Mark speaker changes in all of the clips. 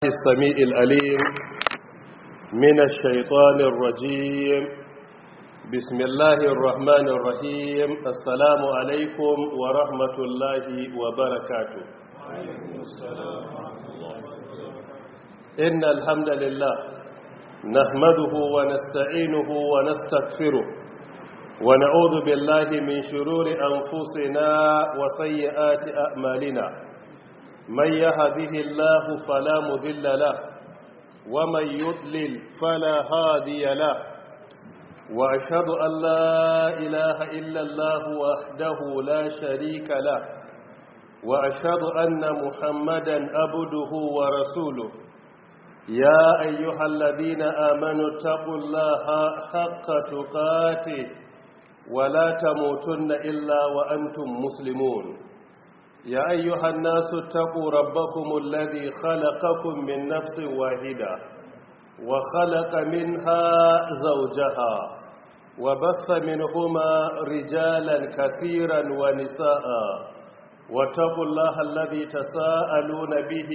Speaker 1: السميع الأليم من الشيطان الرجيم بسم الله الرحمن الرحيم السلام عليكم ورحمة الله وبركاته إن الحمد لله نحمده ونستعينه ونستغفره ونعوذ بالله من شرور أنفسنا وسيئات أعمالنا من يهده الله فلا مذل له ومن يضلل فلا هادي له وأشهد أن لا إله إلا الله وحده لا شريك له وأشهد أن محمدا عبده ورسوله يا أيها الذين آمنوا اتقوا الله حق تقاته ولا تموتن إلا وأنتم مسلمون يا أيها الناس اتقوا ربكم الذي خلقكم من نفس واحدة وخلق منها زوجها وبث منهما رجالا كثيرا ونساء واتقوا الله الذي تساءلون به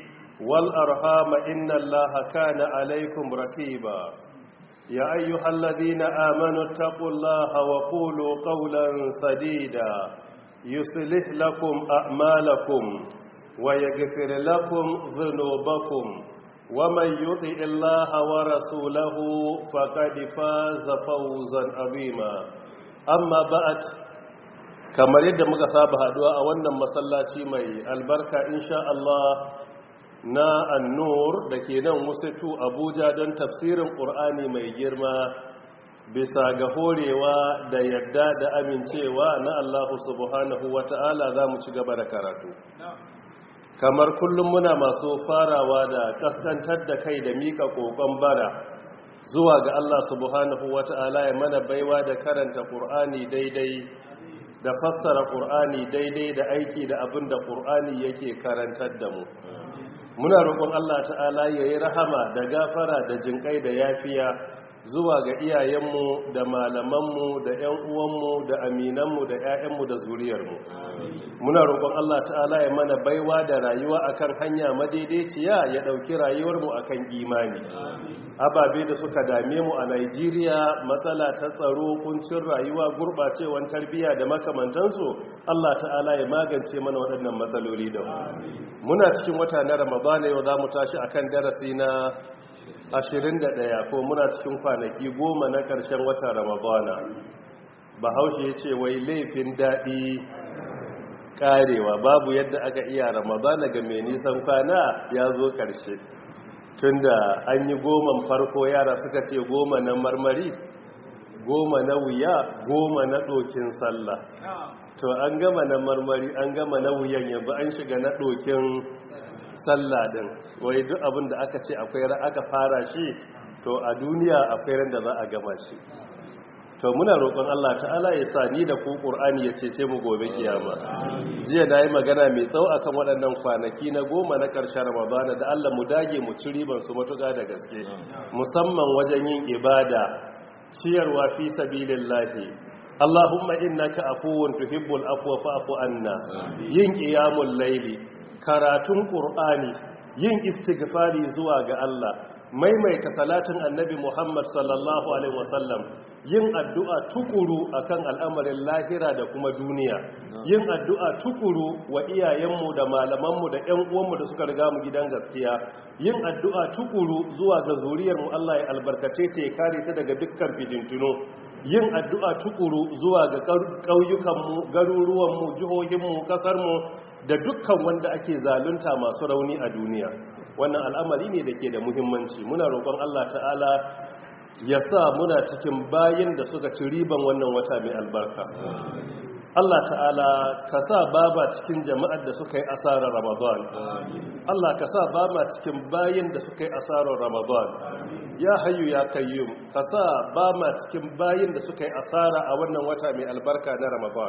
Speaker 1: والأرحام إن الله كان عليكم ركيبا يا أيها الذين آمنوا اتقوا الله وقولوا قولا سديدا يصلح لكم أعمالكم ويغفر لكم ذنوبكم ومن يطع الله ورسوله فقد فاز فوزا عظيما أما بعد kamar yadda muka saba haduwa a wannan masallaci mai albarka insha Allah na annur da ke nan musatu abuja don tafsirin ƙur'ani mai girma bisa ga horewa da yadda da amincewa na Allah subhanahu wa ta'ala za mu ci gaba da karatu kamar kullum muna masu farawa da kaskantar da kai da mika kokon bara zuwa ga Allah subhanahu wa ta'ala ya mana baiwa da karanta ƙur'ani daidai da fassara ƙur'ani daidai da aiki da abin da ƙur'ani yake karantar da mu muna roƙon Allah ta'ala ya yi rahama da gafara da jinƙai da yafiya zuwa ga iyayenmu da malamanmu da 'yan uwanmu da aminanmu da 'ya'yanmu da zuriyarmu muna roƙon Allah ta'ala ya mana baiwa da rayuwa akan hanya madaidaiciya ya ɗauki rayuwarmu akan imani ababe da suka dame mu a Najeriya matsala ta tsaro kuncin rayuwa gurɓacewan tarbiyya da makamantansu Allah ta'ala ya magance mana waɗannan matsaloli da muna cikin wata na Ramadana yau za mu tashi akan darasi na ashirin da ɗaya ko muna cikin kwanaki goma na ƙarshen wata ramadana bahaushe ya ce wai laifin daɗi ƙarewa babu yadda aka iya ramadana ga mai nisan kwana ya zo ƙarshe tunda an yi goman farko yara suka ce goma na marmari goma na wuya goma na ɗokin sallah to an gama na marmari an gama na wuyan yanzu an shiga na ɗokin sallah din wai duk abin da aka ce akwai ran aka fara shi to a duniya akwai ran da za a gama shi to muna roƙon Allah ta'ala ya sa ni da ku Qur'ani ya cece mu gobe kiyama jiya nayi magana mai tsawo akan waɗannan kwanaki na goma na ƙarshen Ramadan da Allah mu dage mu ci riban su matuƙa da gaske musamman wajen yin ibada ciyarwa fi sabilillahi Allahumma innaka afuwun tuhibbul afwa fa'fu anna yin qiyamul layli karatun ƙur'ani yin istighfari zuwa ga Allah maimaita salatin annabi Muhammad sallallahu alaihi wasallam yin addu'a tukuru akan al'amarin lahira da kuma duniya yin addu'a tukuru wa iyayenmu da malamanmu da ƴan uwanmu da suka riga mu gidan gaskiya yin addu'a tukuru zuwa ga zuriyarmu Allah ya albarkace ta ya kare ta daga dukkan fitintunu yin addu'a tukuru zuwa ga ƙauyukanmu garuruwanmu jihohinmu ƙasarmu da dukkan wanda ake zalunta masu rauni a duniya wannan al'amari ne da ke da muhimmanci muna roƙon Allah ta'ala ya sa muna cikin bayin da suka ci riban wannan wata mai albarka Allah ta'ala ka sa baba cikin jama'ar da suka yi asarar ramadan Allah ka sa baba cikin bayin da suka yi asarar ramadan ya hayu ya kayyum ka sa baba cikin bayin da suka yi asara a wannan wata mai albarka na ramadan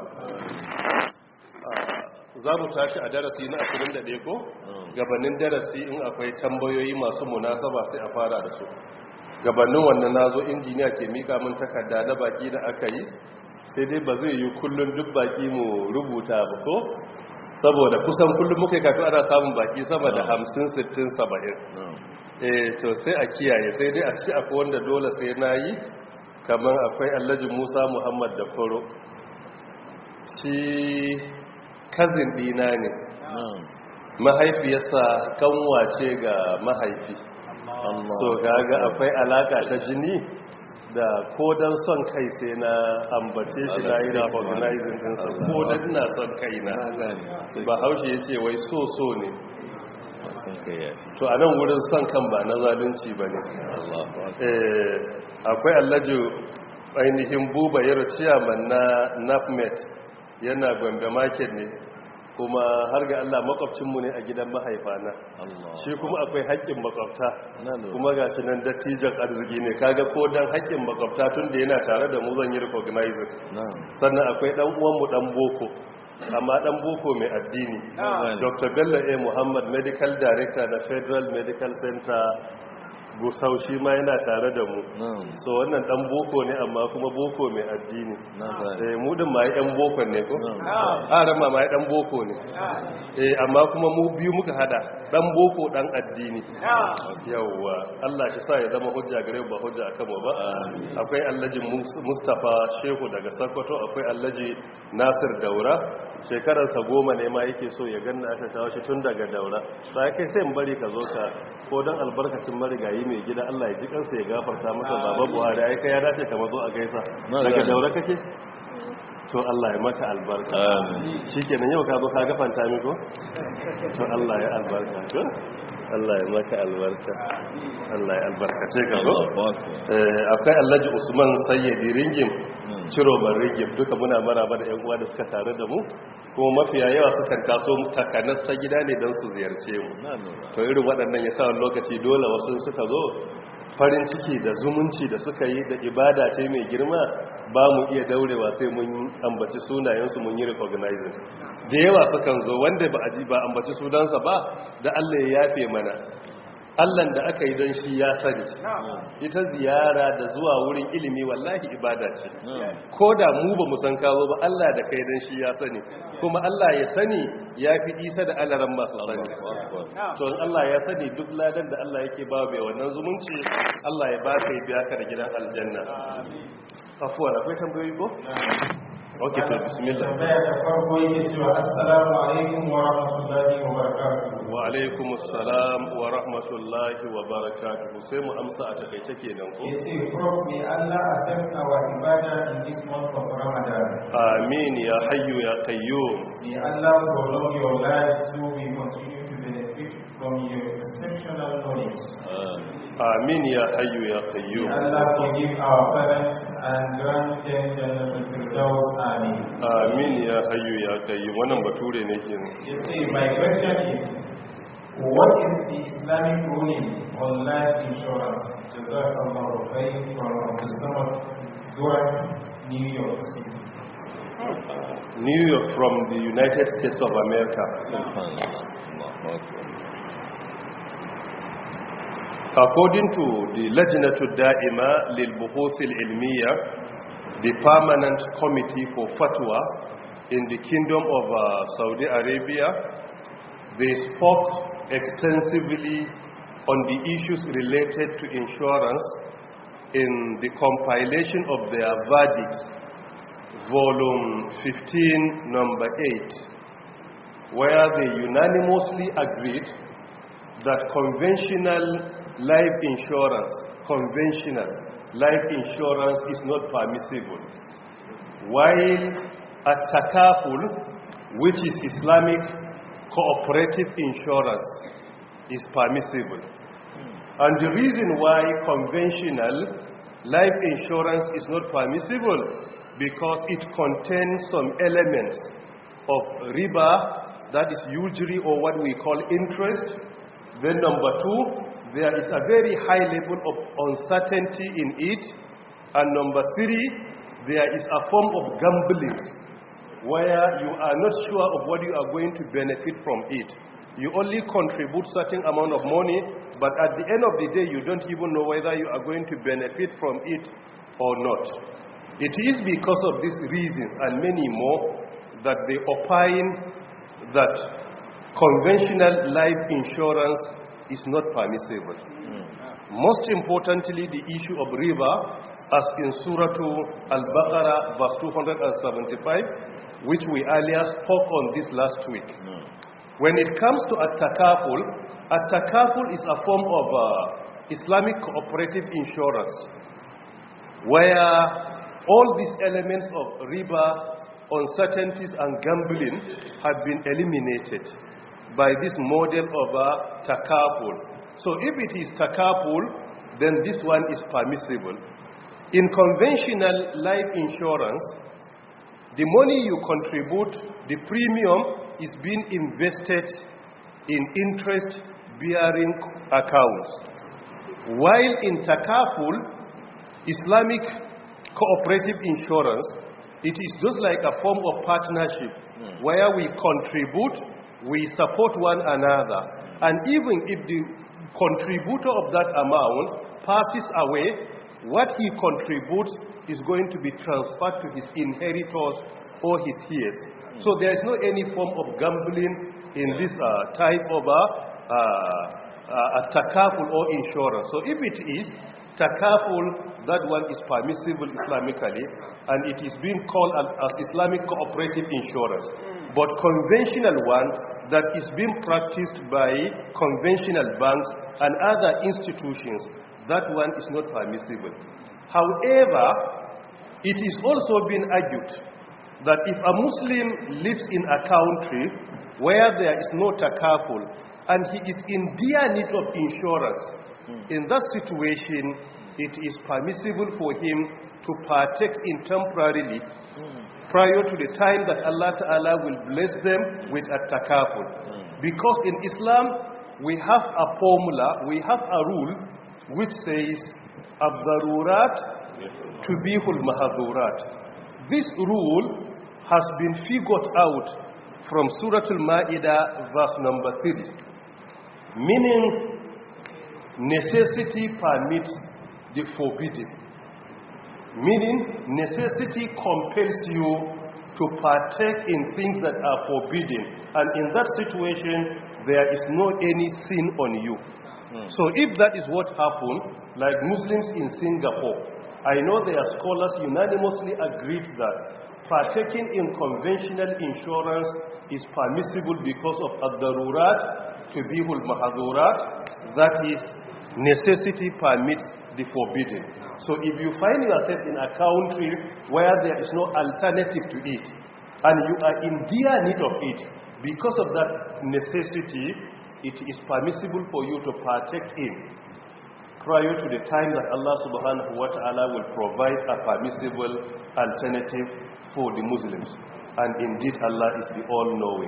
Speaker 1: za mu tashi a darasi na 21 ko gabanin darasi in akwai tambayoyi masu munasaba sai a fara da su gabanin wannan nazo injiniya ke mika min takarda na baki da aka yi sai dai ba zai yi kullun duk baki mu rubuta ba ko saboda kusan kullum muka kafi ana samun baki sama da 50 60 70 eh to sai a kiyaye sai dai a ci akwai wanda dole sai na yi kamar akwai Alhaji Musa Muhammad da Koro shi kazin dina ne mahaifiyarsa kanwace ga mahaifi so gaga akwai alaka ta jini da ko dan son kai sai na ambace shi na yi recognizing dinsa ko dan ina son kai na ba haushe ya ce wai so so ne to a nan wurin son kan ba na zalunci ba ne akwai allaji ainihin buba yaro ciyaman na nafmet yana gombe market ne kuma har ga Allah makwabcinmu ne a gidan mahaifana shi kuma akwai haƙƙin makwabta kuma ga shi nan dattijan arziki ne kaga ko dan haƙƙin makwabta tun da yana tare da mu zan yi recognizing sannan akwai dan uwanmu dan boko amma dan boko mai addini dr bello a muhammad medical director da federal medical center gusau shi ma yana tare da mu so wannan dan boko ne amma kuma boko mai addini eh mu din ma yan boko ne ko a ran ma dan boko ne eh amma kuma mu biyu muka hada dan boko dan addini yawa Allah shi sa ya zama hujja gare ba hujja akan mu ba akwai Alhaji Mustafa Shehu daga Sokoto akwai Alhaji Nasir Daura shekararsa goma ne ma yake so ya ganna aka kawo shi tun daga daura sai kai sai in bari ka zo ka ko don albarkacin marigayi mai gida Allah ya ji kansa ya gafarta masa baba buhari ai kai ya dace ka mazo a gaisa daga daura kake to Allah ya maka albarka shikenan yau ka zo ka gafanta mi ko to Allah ya albarka to Allah ya maka albarka Allah ya albarkace ka ko akwai Alhaji Usman Sayyidi Ringim Ciroban Ringim duka muna maraba da ƴan uwa da suka tare da mu kuma mafiya yawa sukan taso takanas ta gida ne don su ziyarce mu to irin waɗannan ya sa wani lokaci dole wasu suka zo farin ciki da zumunci da suka yi da ibada ce mai girma ba mu iya daurewa sai mun ambaci sunayensu mun yi recognizing da yawa sukan zo wanda ba a ji ba ambaci sunansa ba da Allah ya yafe mana Allahn da aka yi don shi ya sani ita ziyara da zuwa wurin ilimi wallahi ibada ce ko da mu ba mu san kawo ba Allah da kai don shi ya sani kuma Allah ya sani ya fi isa da alaran masu sani to Allah ya sani duk ladan da Allah yake ba bai wannan zumunci Allah ya ba ka yi biya ka da gidan aljanna afuwa akwai tambayoyi ko ok to bismillah
Speaker 2: tambaya da farko yake cewa assalamu alaikum wa rahmatullahi wa barakatuh
Speaker 1: wa alaikum assalam wa rahmatullahi wa barakatuh sai mu amsa a takaice kenan ko
Speaker 2: yace prof may Allah accept our ibadah in this month of Ramadan
Speaker 1: amin ya hayyu ya qayyum
Speaker 2: may Allah prolong your life so we continue to benefit from your exceptional knowledge
Speaker 1: amin ya hayyu ya
Speaker 2: may
Speaker 1: qayyum
Speaker 2: Allah forgive our parents and grant them Jannatul Firdaus amin
Speaker 1: amin ya hayyu ya qayyum wannan bature ne kenan
Speaker 2: yace my question is what is the Islamic ruling on life insurance Jazakallahu khair from Abdul Samad Duran New York City
Speaker 1: New York from the United States of America According to the Lajnatul Da'ima lil Buhuth al-Ilmiya, the permanent committee for fatwa in the Kingdom of uh, Saudi Arabia, they spoke extensively on the issues related to insurance in the compilation of their verdicts, volume 15, number 8, where they unanimously agreed that conventional life insurance, conventional life insurance is not permissible. While at-takaful, which is Islamic cooperative insurance, is permissible. And the reason why conventional life insurance is not permissible because it contains some elements of riba, that is usury or what we call interest. Then number two, there is a very high level of uncertainty in it. And number three, there is a form of gambling where you are not sure of what you are going to benefit from it. You only contribute certain amount of money, but at the end of the day, you don't even know whether you are going to benefit from it or not. It is because of these reasons and many more that they opine that conventional life insurance is not permissible. Most importantly, the issue of riba, as in Surah Al-Baqarah, verse 275, which we earlier spoke on this last week. When it comes to at-takaful, at-takaful is a form of uh, Islamic cooperative insurance, where all these elements of riba, uncertainties and gambling have been eliminated by this model of uh, takaful. So if it is takaful, then this one is permissible. In conventional life insurance, the money you contribute, the premium is being invested in interest-bearing accounts. While in takaful, Islamic cooperative insurance, it is just like a form of partnership where we contribute, we support one another. And even if the contributor of that amount passes away, what he contributes is going to be transferred to his inheritors or his heirs. So there is no any form of gambling in this uh, type of a, uh, uh, a takaful or insurance. So if it is takaful, that one is permissible Islamically and it is being called as, as Islamic cooperative insurance. But conventional one that is being practiced by conventional banks and other institutions, that one is not permissible. However, it is also been argued that if a Muslim lives in a country where there is no takaful and he is in dire need of insurance, in that situation, it is permissible for him to partake in temporarily prior to the time that Allah Ta'ala will bless them with a takaful. Because in Islam, we have a formula, we have a rule which says, Abdarurat tubihul mahadurat. This rule has been figured out from Surah Al-Ma'idah verse number 3. Meaning, necessity permits the forbidden. Meaning, necessity compels you to partake in things that are forbidden. And in that situation, there is no any sin on you. So if that is what happened, like Muslims in Singapore, I know their scholars unanimously agreed that partaking in conventional insurance is permissible because of ad-darurat tubihul mahadurat that is necessity permits the forbidden so if you find yourself in a country where there is no alternative to it and you are in dire need of it because of that necessity it is permissible for you to partake in prior to the time that Allah subhanahu wa ta'ala will provide a permissible alternative for the Muslims. And indeed Allah is the all-knowing.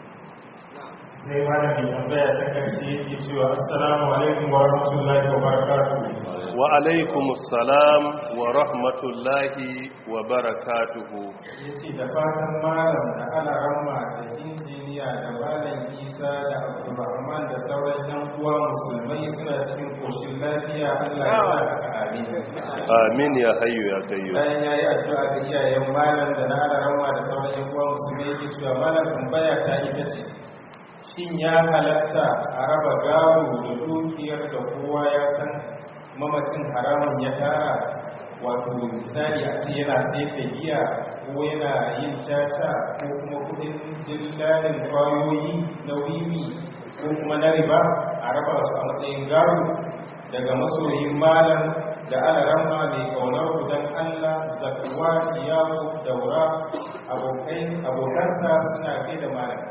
Speaker 2: sai malamin tambaya ta karshe yake cewa assalamu alaikum wa rahmatullahi wa barakatuhu
Speaker 1: Wa alaikumus salam wa rahmatullahi wa barakatuhu.
Speaker 2: yace da fatan malam da ana ramma da injiniya da malam isa da abdulrahman da sauran yan uwa musulmai suna cikin koshin lafiya allah ya sa haka amin
Speaker 1: Amin ya hayyu ya kayyu.
Speaker 2: bayan ya yi addu'a ga iyayen malam da na ana ramma da sauran yan uwa musulmai yake cewa malam tambaya ta ita ce shin ya halatta a raba gado da dukiyar da kowa ya san mamacin haramun ya tara wato misali a ce yana sai giya ko yana yin caca ko kuma kudin dillalin kwayoyi na wiwi ko kuma na riba a raba su a matsayin gado daga masoyin malam da alaramma mai kaunar gudan allah zakuwa iyaku daura abokansa suna kai da malam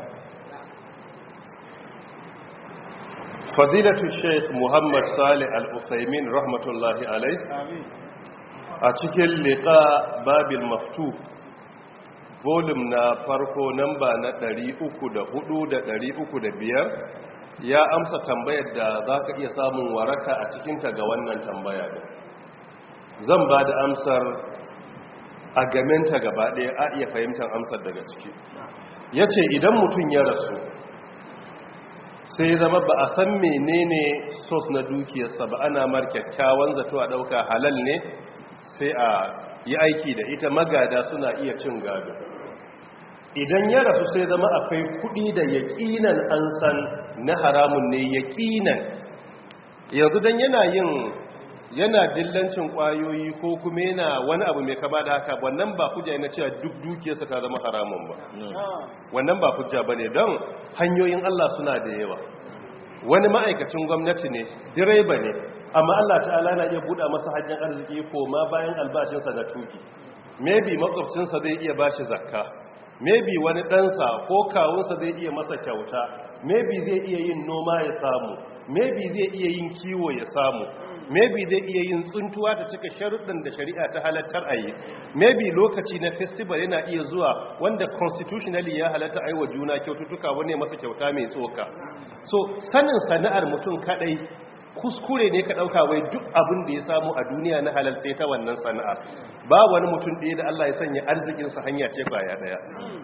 Speaker 1: Fadilatu Sheikh Muhammad Salih Al-Uthaymin rahmatullahi alai a cikin liqa Babil Maftu volume na farko namba na 304 da 305 ya amsa tambayar da za ka iya samun waraka a cikinta ga wannan tambaya ɗin zan ba da amsar a gamenta gaba ɗaya a iya fahimtar amsar daga ciki ya ce idan mutum ya rasu sai zama ba a san menene sos na dukiyarsa ba ana mar kyakkyawan zato a ɗauka halal ne sai a yi aiki da ita magada suna iya cin gado idan ya rasu sai zama akwai kudi da yaƙinan an san na haramun ne yaƙinan yanzu don yana yin yana dillancin kwayoyi ko kuma yana wani abu mai kama da haka wannan ba hujja na cewa duk dukiyarsa ta zama haramun ba wannan ba hujja ba ne don hanyoyin Allah suna da yawa wani ma'aikacin gwamnati ne direba ne amma Allah ta'ala na iya buɗa masa hajjan arziki ko ma bayan albashinsa na tuki maybe makwabcinsa zai iya bashi zakka maybe wani ɗansa ko kawunsa zai iya masa kyauta maybe zai iya yin noma ya samu maybe zai iya yin kiwo ya samu maybe zai iya yin tsuntuwa ta cika sharuɗin da shari'a ta halattar a yi maybe lokaci na festival yana iya zuwa wanda constitutionally ya halatta aiwa juna kyaututtuka wani masa kyauta mai tsoka so sanin sana'ar mutum kadai kuskure ne ka ɗauka wai duk abin da ya samu a duniya na halal sai ta wannan sana'ar ba wani mutum ɗaya da Allah ya sanya arzikinsa hanya ce kwaya ɗaya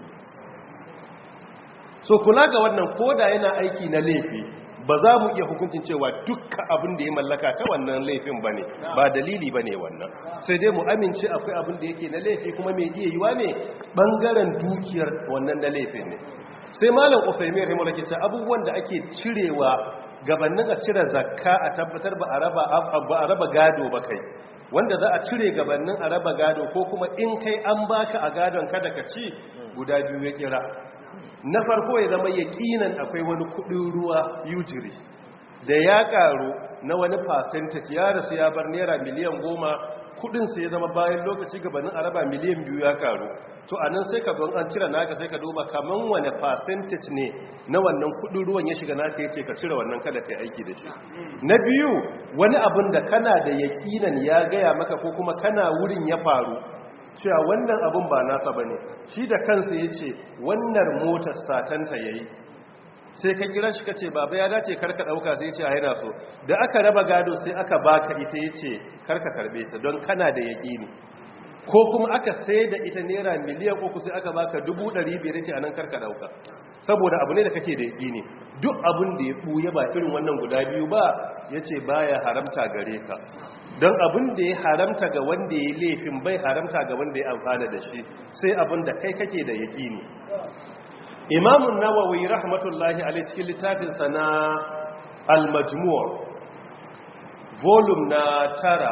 Speaker 1: so kula ga wannan koda yana aiki na laifi ba za mu iya hukuncin cewa dukkan abin da ya mallaka ta wannan laifin ba ne ba dalili ba ne wannan sai dai mu amince akwai abin da yake na laifi kuma mai iya yiwa ne ɓangaren dukiyar wannan na laifin ne sai malam ofemi rahimu ke ce abubuwan da ake cirewa gabanin a cire zakka a tabbatar ba a raba gado ba kai wanda za a cire gabanin a raba gado ko kuma in kai an baka a gadon kada ka ci guda biyu ya kira na farko ya zama yaƙinan akwai wani kudin ruwa yujiri da ya karu na wani percentage ya rasu ya bar naira miliyan goma kudinsa ya zama bayan lokaci gabanin araba miliyan biyu ya karu to a nan sai ka don an cire naka sai ka duba kaman wani percentage ne na wannan kudin ruwan ya shiga naka ya ce ka cire wannan kada ka aiki da shi na biyu wani abin da kana da yaƙinan ya gaya maka ko kuma kana wurin ya faru cewa wannan abin ba nasa ba ne shi da kansa ya ce wannan motar satanta ya yi sai ka kira shi ka ce baba ya dace karka ɗauka sai ce a yana so da aka raba gado sai aka baka ita ya ce karka karbe ta don kana da yaƙini ko kuma aka sai da ita naira miliyan uku sai aka baka dubu ɗari biyar ce a nan karka ɗauka saboda abu ne da kake da yaƙini duk abin da ya ɓuya ba irin wannan guda biyu ba ya ce baya haramta gare ka don abin da ya haramta ga wanda ya laifin bai haramta ga wanda ya amfana da shi sai abin da kai kake da yaƙini imamun nawawi rahmatullahi a cikin littafinsa na al-majmu' volume na tara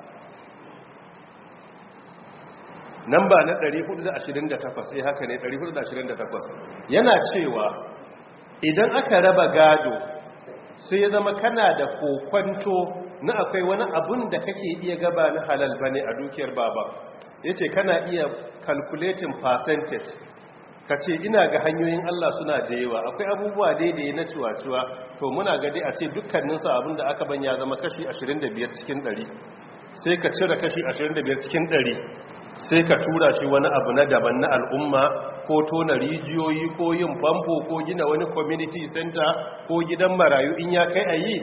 Speaker 1: namba na 428 sai haka ne 428 yana cewa idan aka raba gado sai ya zama kana da kokwanto na akwai wani abun da kake iya gaba na halal bane a dukiyar baba yace kana iya calculating percentage kace ina ga hanyoyin Allah suna da yawa akwai abubuwa daidai na ciwaciwa to muna ga dai a ce dukkanin su abin da aka banya zama kashi 25 cikin 100 sai ka cire kashi 25 cikin 100 sai ka tura shi wani abu na daban na al'umma ko tona rijiyoyi ko yin famfo ko gina wani community center ko gidan marayu in ya kai a yi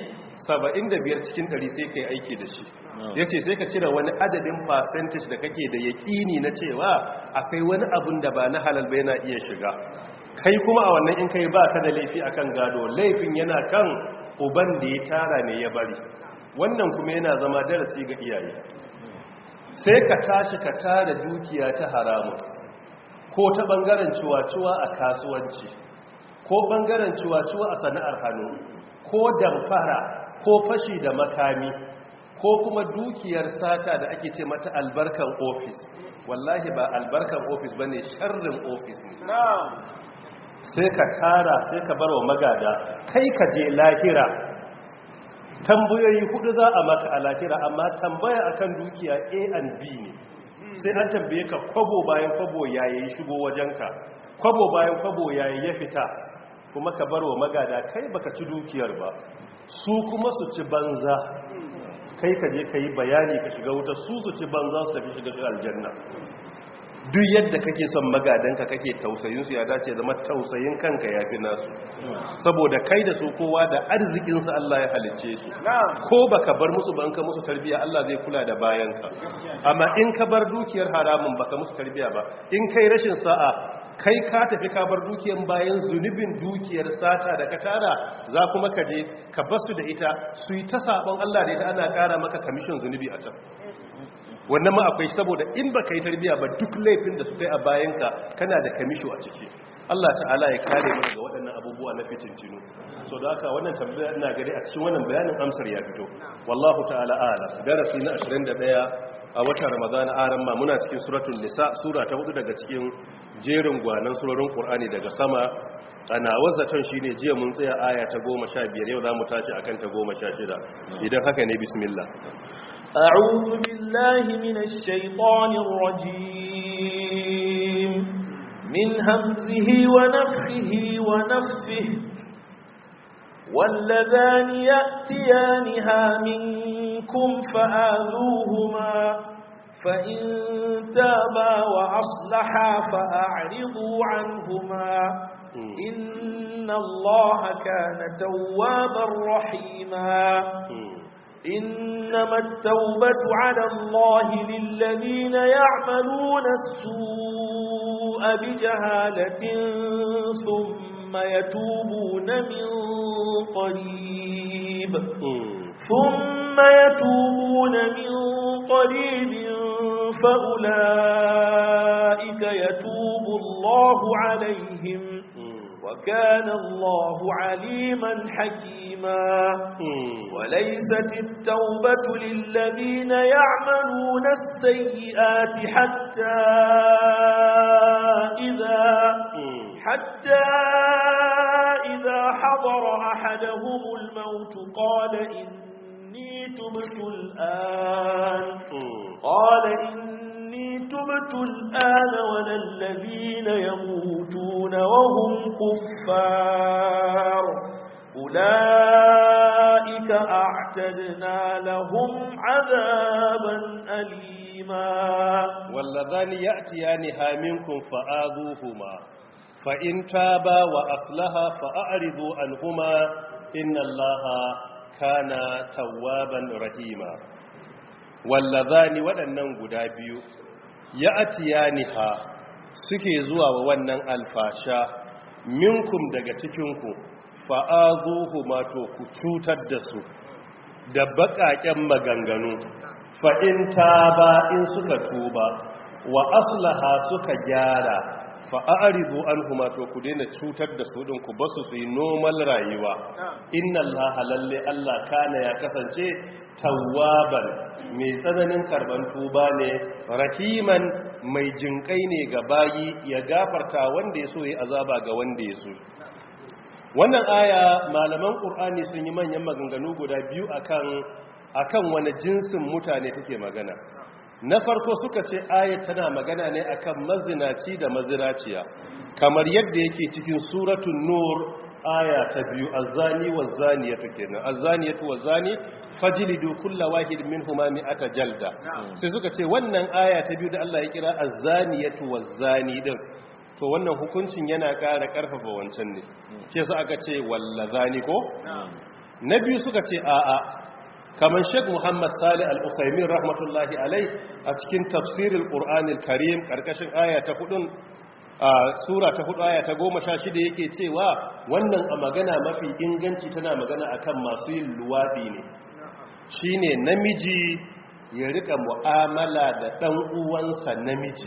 Speaker 1: 75 cikin 100 sai kai aiki da shi ya ce sai ka cire wani adadin percentage da kake da yaƙini na cewa akwai wani abun da ba na halal bai na iya shiga kai kuma a wannan in kai ba ka da laifi akan gado laifin yana kan uban da ya tara ne ya bari wannan kuma yana zama darasi ga iyaye sai ka tashi ka tara dukiya ta haramun ko ta bangaren ciwaciwa a kasuwanci ko bangaren ciwaciwa a sana'ar hannu ko damfara ko fashi da makami ko kuma dukiyar sata da ake ce mata albarkan ofis wallahi ba albarkan ofis ba ne sharrin ofis ne sai ka tara sai ka bar wa magada kai ka je lahira tambayoyi hudu za a maka a lahira amma tambaya akan dukiya a and b ne sai an tambaye ka kwabo bayan kwabo yayi shigo wajenka kwabo bayan kwabo yayi ya fita kuma ka bar wa magada kai baka ci dukiyar ba su kuma su ci banza kai ka je ka yi bayani ka shiga wuta su su ci banza su tafi shiga shi aljanna duk yadda kake son magadanka kake tausayinsu ya dace zama tausayin kanka ya fi nasu saboda kai da su kowa da arzikinsu Allah ya halicce su ko baka bar musu ba in ka musu tarbiya Allah zai kula da bayanka amma in ka bar dukiyar haramun baka musu tarbiya ba in kai rashin sa'a kai ka tafi ka bar dukiyar bayan zunubin dukiyar sata da ka tara za kuma ka je ka basu da ita su yi ta sabon Allah da ita ana kara maka kamishin zunubi a can wannan ma akwai saboda in ba ka yi tarbiya ba duk laifin da su kai a bayanka kana da kamisho a ciki Allah ta'ala ya kare mu daga waɗannan abubuwa na fitintinu so da haka wannan tambaya ina gari a cikin wannan bayanin amsar ya fito wallahu ta'ala a'lam darasi na 21 a watan ramadan aran ma muna cikin suratul nisa sura ta hudu daga cikin jerin gwanan surorin qur'ani daga sama ana wazaton shine jiya mun tsaya aya ta 15 yau zamu tashi akan ta 16 idan haka ne bismillah
Speaker 3: أعوذ بالله من الشيطان الرجيم من همزه ونفخه ونفسه واللذان يأتيانها منكم فآذوهما فإن تابا وأصلحا فأعرضوا عنهما إن الله كان توابا رحيما إنما التوبة على الله للذين يعملون السوء بجهالة ثم يتوبون من قريب ثم يتوبون من قريب فأولئك يتوب الله عليهم وكان الله عليما حكيما وليست التوبة للذين يعملون السيئات حتى إذا حتى إذا حضر أحدهم الموت قال إني تبت الآن قال إني تبت الآن ولا الذين يموتون وهم كفار أولئك أعتدنا لهم عذابا أليما
Speaker 1: واللذان يأتيانها منكم فآذوهما فإن تابا وأصلها فأعرضوا عنهما إن الله كان توابا رحيما wallazani waɗannan guda biyu ya atiyaniha suke zuwa wa wannan alfasha minkum daga cikinku fa'azuhu mato ku cutar da su da baƙaƙen maganganu fa'in ta ba in suka tuba wa aslaha suka gyara fa'arizu an kuma to ku daina cutar da su ɗin ku basu su yi normal rayuwa inna Allah lalle Allah kana ya kasance tawaban mai tsananin karban tuba ne rahiman mai jinkai ne ga bayi ya gafarta wanda ya so ya azaba ga wanda ya so wannan aya malaman ƙur'ani sun yi manyan maganganu guda biyu akan akan wani jinsin mutane take magana na farko suka ce ayat tana magana ne akan mazinaci da mazinaciya kamar yadda yake cikin suratul nur aya ta biyu azzani wazzaniyatu kenan azzaniyatu wazzani fajlidu kulla wahid minhuma mi'ata jalda sai suka ce wannan aya ta biyu da Allah ya kira azzaniyatu wazzani din to wannan hukuncin yana ƙara ƙarfafa wancan ne ce su aka ce wallazani ko na biyu suka ce a'a kamar Sheikh Muhammad Salih Al-Usaimin rahmatullahi alai a cikin tafsirul Qur'anil Karim karkashin aya ta hudun a sura ta hudu aya ta goma sha shida yake cewa wannan a magana mafi inganci tana magana akan masu yin luwaɗi ne shine namiji ya rika mu'amala da ɗan uwansa namiji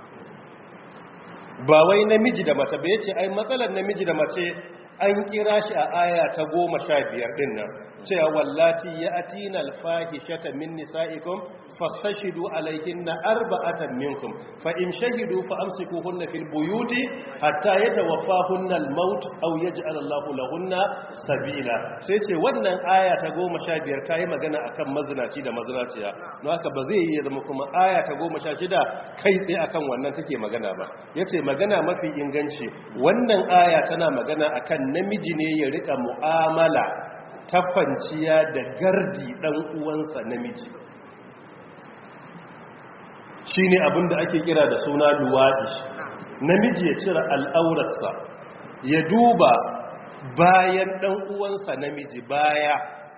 Speaker 1: ba wai namiji da mace ba yace ai matsalar namiji da mace an kira shi a aya ta goma sha biyar din nan cewa wallati ya atina alfahishata min nisa'ikum fastashidu alaihinna arba'atan minkum fa in shahidu fa amsikuhunna fil buyuti hatta yatawaffahunna al-maut aw yaj'al Allahu lahunna sabila sai ce wannan aya ta 15 kai magana akan mazinaci da mazinaciya don haka ba zai yi zama kuma aya ta 16 kai tsaye akan wannan take magana ba yace magana mafi inganci wannan aya tana magana akan namiji ne ya rika mu'amala ta kwanciya da gardi ɗan uwansa namiji shi ne abinda ake kira da suna luwaɗi namiji ya cire al'aurarsa ya duba bayan ɗan uwansa namiji baya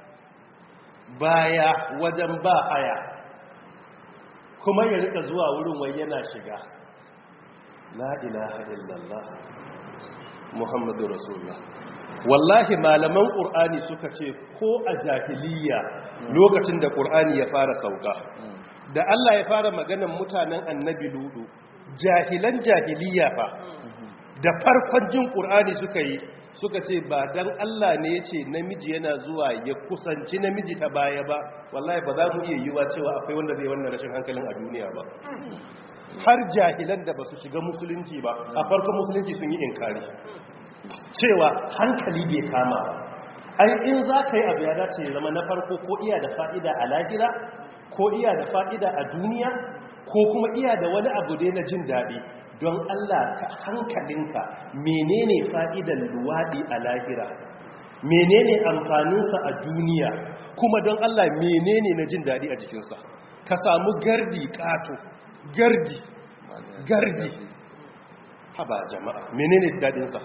Speaker 1: baya wajen ba haya kuma ya rika zuwa wurin wai yana shiga la ilaha illallah muhammadu rasulullah wallahi malaman ƙur'ani suka ce ko a jahiliya lokacin da ƙur'ani ya fara sauka da Allah ya fara maganan mutanen annabi ludu jahilan jahiliya fa da farkon jin ƙur'ani suka yi suka ce ba dan Allah ne ya ce namiji yana zuwa ya kusanci namiji ta baya ba wallahi ba za mu iya yiwa cewa akwai wanda zai wannan rashin hankalin a duniya ba har jahilan da ba su shiga musulunci ba a farkon musulunci sun yi inkari cewa hankali bai kama ba ai in za ka yi abu ya dace ya zama na farko ko iya da fa'ida a lahira ko iya da fa'ida a duniya ko kuma iya da wani abu dai na jin daɗi don Allah ka hankalinka menene fa'idan luwaɗi a lahira menene amfaninsa a duniya kuma don Allah menene na jin daɗi a jikinsa ka samu gardi ƙato gardi gardi haba jama'a menene daɗinsa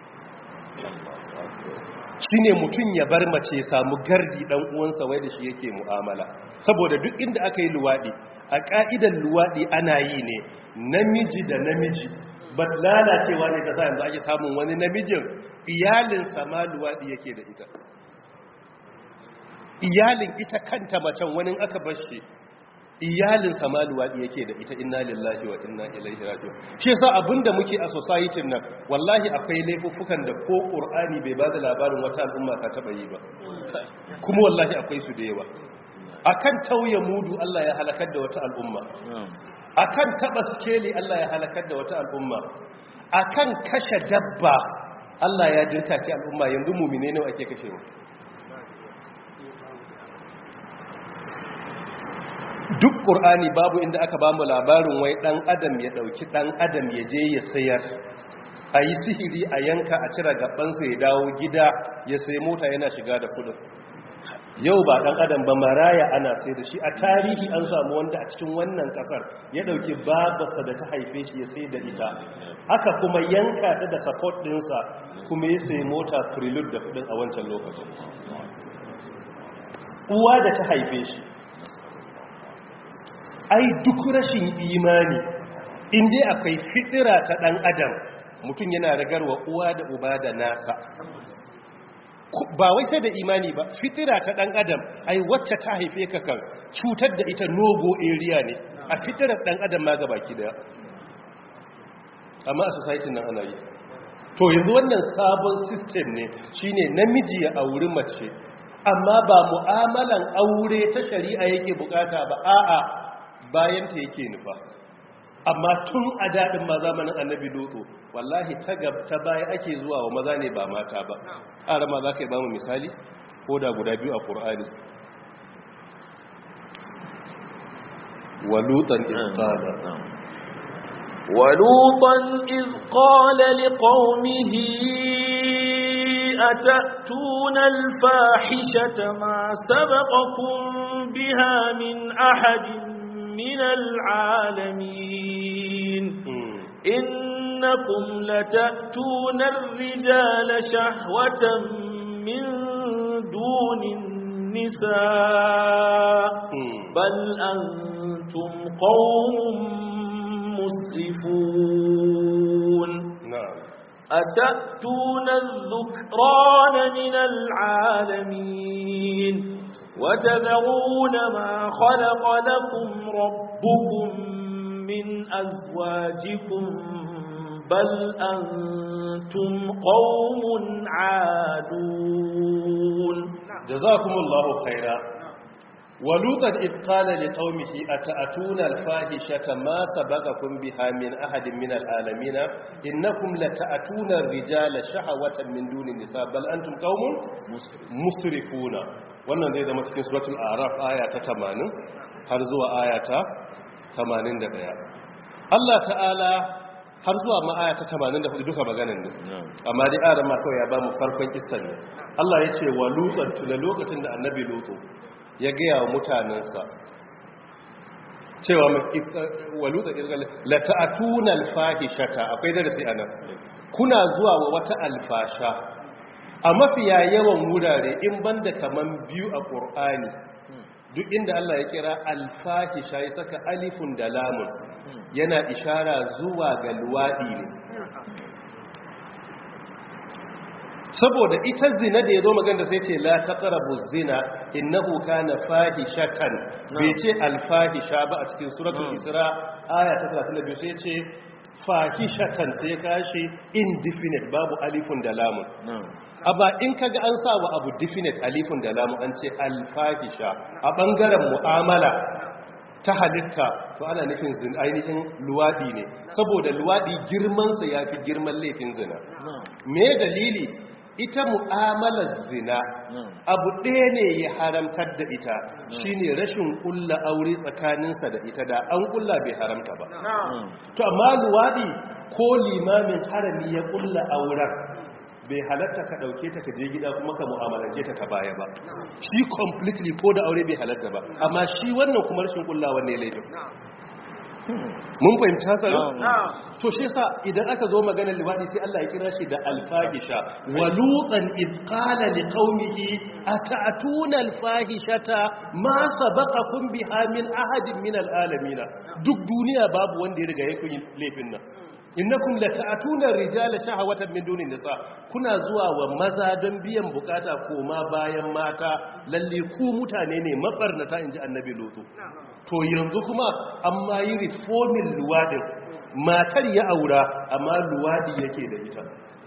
Speaker 1: shi ne mutum ya bar mace ya samu gardi ɗan uwansa wai da shi yake mu'amala saboda duk inda aka yi luwaɗi a ƙa'idan luwaɗi ana yi ne namiji da namiji ba lalacewa ne ta sa yanzu ake samun wani namijin iyalinsa ma luwaɗi yake da ita iyalin ita kanta macen wani aka bashi iyalin sama luwaɗi yake da ita inna lillahi wa inna ilaihi raji'un shi yasa abinda muke a society nan wallahi akwai laifuffukan da ko qur'ani bai ba da labarin wata al'umma ta taba yi ba kuma wallahi akwai su da yawa akan tauye mudu Allah ya halakar da wata al'umma akan taba skeli Allah ya halakar da wata al'umma akan kashe dabba Allah ya dirka ki al'umma yanzu mumine ne ake kashewa duk ƙur'ani babu inda aka ba mu labarin wai ɗan adam ya ɗauki ɗan adam ya je ya sayar a yi sihiri a yanka a cire gabansa ya dawo gida ya sai mota yana shiga da kudin yau ba ɗan adam ba maraya ana sai da shi a tarihi an samu wanda a cikin wannan ƙasar ya ɗauki babarsa da ta haife shi ya sai da ita haka kuma yanka ta da support ɗinsa kuma ya sai mota prelude da kudin a wancan lokacin uwa da ta haife shi ai duk rashin imani inda akwai fitira ta dan adam mutum yana ragarwa uwa da uba da nasa ba wai sai da imani ba fitira ta dan adam ai wacce ta haife ka kan cutar da ita nogo area ne a fitirar dan adam ma gabaki daya amma a society nan ana yi to yanzu wannan sabon system ne shine namiji ya auri mace amma ba mu'amalan aure ta shari'a yake bukata ba a'a bayan ta yake nufa amma tun a daɗin ma zamanin annabi lutsu wallahi ta ta baya ake zuwa wa maza ne ba mata ba ƙara ma za ka yi ba mu misali ko da guda biyu a ƙur'ani walutan izqala
Speaker 3: ولوطا إذ قال لقومه أتأتون الفاحشة ما سبقكم بها من أحد من العالمين إنكم لتأتون الرجال شهوة من دون النساء بل أنتم قوم مسرفون أتأتون الذكران من العالمين وتذرون ما خلق لكم ربكم من أزواجكم بل أنتم قوم عادون
Speaker 1: جزاكم الله خيرا ولوطا إذ قال لقومه أتأتون الفاحشة ما سبقكم بها من أحد من العالمين إنكم لتأتون الرجال شهوة من دون النساء بل أنتم قوم مسرفون wannan zai zama cikin suratul araf aya ta 80 har zuwa aya ta 81 Allah ta'ala har zuwa ma aya ta 84 duka maganan ne amma dai aran ma kawai ya ba mu farkon kissan ne Allah ya ce wa lutsan tuna lokacin da annabi lutsu ya gaya wa mutanensa cewa wa lutsan irgal la ta'atuna al-fahishata akwai darasi anan kuna zuwa wa wata alfasha a mafiya yawan wurare in banda kaman biyu a ƙur'ani duk inda Allah ya kira alfahisha ya saka alifun da lamun yana ishara zuwa ga luwaɗi ne saboda ita zina da ya zo magana sai ce la taqrabu zina innahu kana fahishatan bai ce alfahisha ba a cikin suratul isra aya ta 32 sai ce fahishatan sai kashi indefinite babu alifun da lamun amma in kaga an sa wa abu definite alifun da lamun an ce alfahisha a bangaren mu'amala ta halitta to ana nufin zin ainihin luwadi ne saboda luwadi girmansa ya fi girman laifin zina me dalili ita mu'amalar zina abu ɗaya ne ya haramtar da ita shine rashin kulla aure tsakaninsa da ita da an kulla bai haramta ba to amma luwadi ko limamin harami ya kulla auren bai halatta ka dauke ta ka je gida kuma ka mu'amalance ta ta baya ba shi completely ko da aure bai halatta ba amma shi wannan kuma rashin kullawa ne laifin mun fahimci hatsarin to shi yasa idan aka zo maganar liwadi sai Allah ya kira shi da alfahisha wa lutan iz qala liqaumihi ata'tuna alfahishata ma sabaqakum biha min ahadin min alalamin duk duniya babu wanda ya riga ya kun laifin nan innakum lata'tuna rijala shahawatan min dunin nisa kuna zuwa wa maza don biyan bukata koma bayan mata lalle ku mutane ne mabarnata inji annabi lutu to yanzu kuma amma yi reformin luwadin matar ya aura amma luwadi yake da ita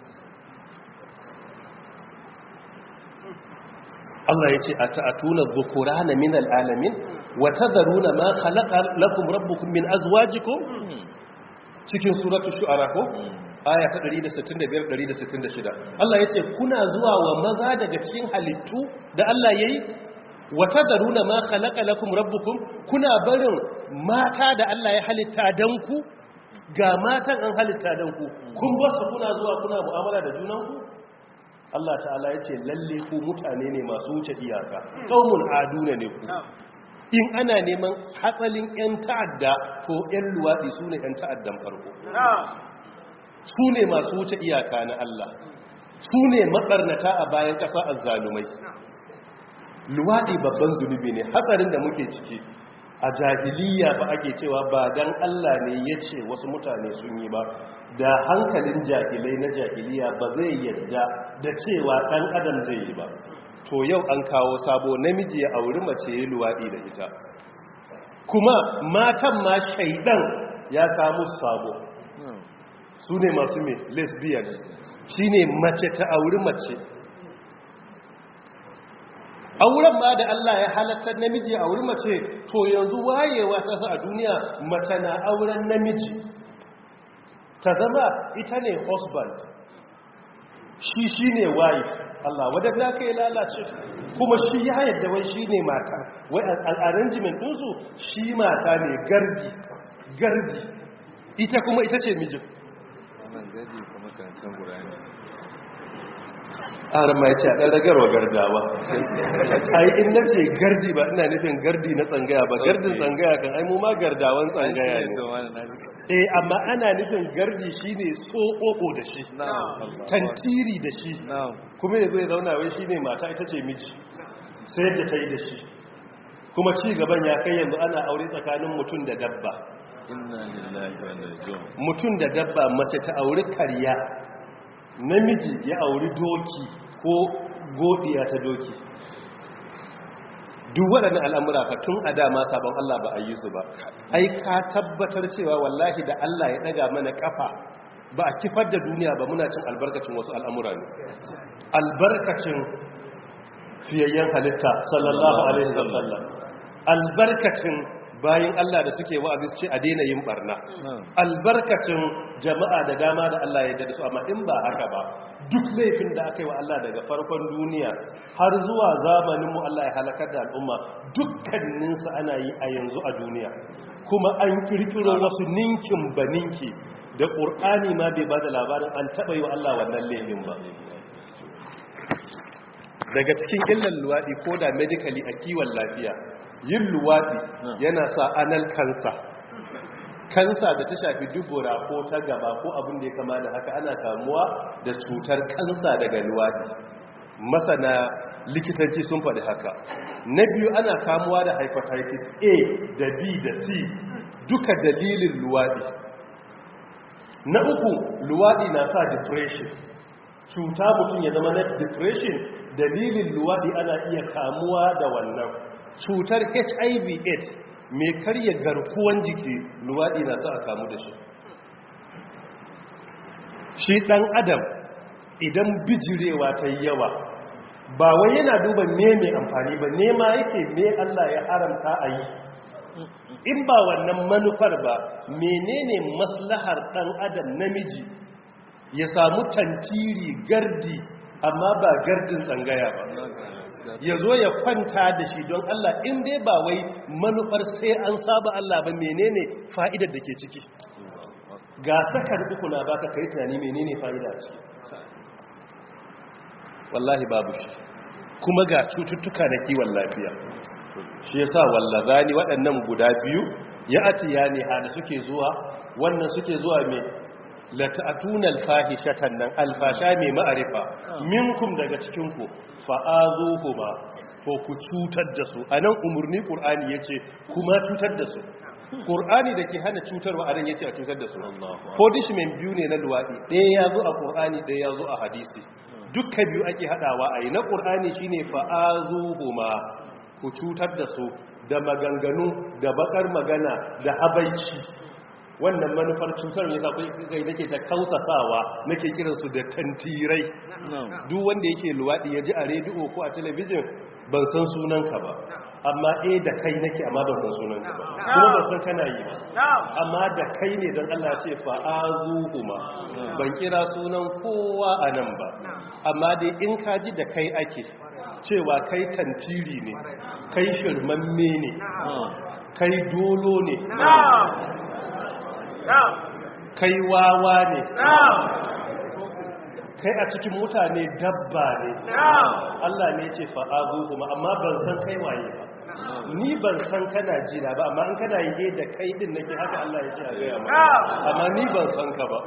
Speaker 1: Allah ya ce a ta'atuna dhukurana min alalamin wa tadharuna ma khalaqa lakum rabbukum min azwajikum cikin suratu shu'ara ko aya ta 165-166 Allah ya ce kuna zuwa wa maza daga cikin halittu da Allah ya yi wata daruna ma khalaqa lakum rabbukum kuna barin mata da Allah ya halitta dan ku ga matan an halitta dan ku kun basu kuna zuwa kuna mu'amala da junanku Allah ta'ala ya ce lalle ku mutane ne masu wuce iyaka qaumun aduna ne ku in ana neman hatsalin 'yan ta'adda to 'yan luwaɗi su ne 'yan ta'addan farko su ne masu wuce iyaka na Allah su ne maɓarnata a bayan ƙasa a zalumai luwaɗi babban zunubi ne hatsarin da muke ciki a jahiliya ba ake cewa ba don Allah ne ya ce wasu mutane sun yi ba da hankalin jahilai na jahiliya ba zai yadda da cewa ɗan adam zai yi ba to yau an kawo sabo namiji ya auri mace ya luwaɗi da ita kuma matan ma shaidan ya kamu sabo su ne masu mai lesbians shi ne mace ta auri mace auren ma da Allah ya halattar namiji a auri mace to yanzu wayewa ta sa a duniya mace na auren namiji ta zama ita ne husband shi shi ne wife Allah wadanda ka yi lalace kuma shi ya yadda wai shi ne mata wai al'arrangement ɗinsu shi mata ne gardi gardi ita kuma ita ce mijin
Speaker 4: wannan gadi kuma karantar gurani
Speaker 1: ƙarar ma ya ce a ɗan ragarwa gardawa ai in na ce gardi ba ina nufin gardi na tsangaya ba gardin tsangaya kan ai mu ma gardawan tsangaya ne eh amma ana nufin gardi shine tsokoko da shi tantiri da shi kuma yazo ya zauna wai shine mata ita ce miji sai da ta yi da shi kuma ci gaban ya kai yanzu ana aure tsakanin mutum da dabba
Speaker 4: inna lillahi wa inna ilaihi
Speaker 1: mutum da dabba mace ta auri karya namiji ya auri doki ko godiya ta doki duk waɗannan al'amura fa tun a dama sabon Allah ba a yi su ba ai ka tabbatar cewa wallahi da Allah ya ɗaga mana ƙafa ba a kifar da duniya ba muna cin albarkacin wasu al'amura ne albarkacin fiyayyen halitta sallallahu alaihi wasallam albarkacin bayan Allah da suke wa'azi su ce a daina yin barna albarkacin jama'a da dama da Allah ya dada su amma in ba haka ba duk laifin da aka yi wa Allah daga farkon duniya har zuwa zamaninmu Allah ya halakar da al'umma dukkaninsa ana yi a yanzu a duniya kuma an kirkiro wasu ninkin baninki da ƙur'ani ma bai ba da labarin an taɓa yi wa Allah wannan laifin ba daga cikin illan luwaɗi ko da medically a kiwon lafiya yin luwaɗi yana sa anal kansa kansa da ta shafi dubura ko ta gaba ko abin da ya kama da haka ana kamuwa da cutar kansa daga luwaɗi masana likitanci sun faɗi haka na biyu ana kamuwa da hepatitis a da b da c duka dalilin luwaɗi na uku luwaɗi na sa depression cuta mutum ya zama na depression dalilin luwaɗi ana iya kamuwa da wannan cutar hiv aids mai karya garkuwan jiki luwaɗi na sa a kamu da shi shi ɗan adam idan bijirewa ta yi yawa ba wai yana duba me mai amfani ba nema yake me Allah ya haramta a yi in ba wannan manufar ba menene maslahar ɗan adam namiji ya samu tantiri gardi amma ba gardin tsangaya ba ya zo ya kwanta da shi don Allah in dai ba wai manufar sai an saba Allah ba menene fa'idar da ke ciki ga sakar uku na baka kai tunani menene fa'ida ciki wallahi babu shi kuma ga cututtuka na kiwon lafiya shi yasa wallazani waɗannan guda biyu ya atiya ne hada suke zuwa wannan suke zuwa mai lata'atuna alfahishatan nan alfasha mai ma'arifa minkum daga cikin ku fa'azuhuma ko ku cutar da su anan umurni qur'ani yace kuma cutar da su qur'ani dake hana cutarwa anan yace a cutar da su punishment biyu ne na luwadi ɗaya yazo a qur'ani ɗaya yazo a hadisi dukkan biyu ake hadawa ayi na qur'ani shine fa'azuhuma ku cutar da su da maganganu da bakar magana da habaici wannan manufar cutar ne kai nake ta kausasawa nake kiransu da tantirai duk wanda yake luwaɗi ya ji a rediyo ko a talabijin ban san sunanka ba amma eh da kai nake amma ban san sunanka ba kuma ban san kana yi ba amma da kai ne don Allah ce fa'azuhuma ban kira sunan kowa a nan ba amma dai in ka ji da kai ake cewa kai tantiri ne kai shirmamme ne kai dolo ne kai wawa ne kai a cikin mutane dabba ne Allah ne ce fa'azu kuma amma ban san kai waye ba ni ban san kana jina ba amma in kana yi da kai din nake haka Allah ya ce a gaya ma amma ni ban san ka ba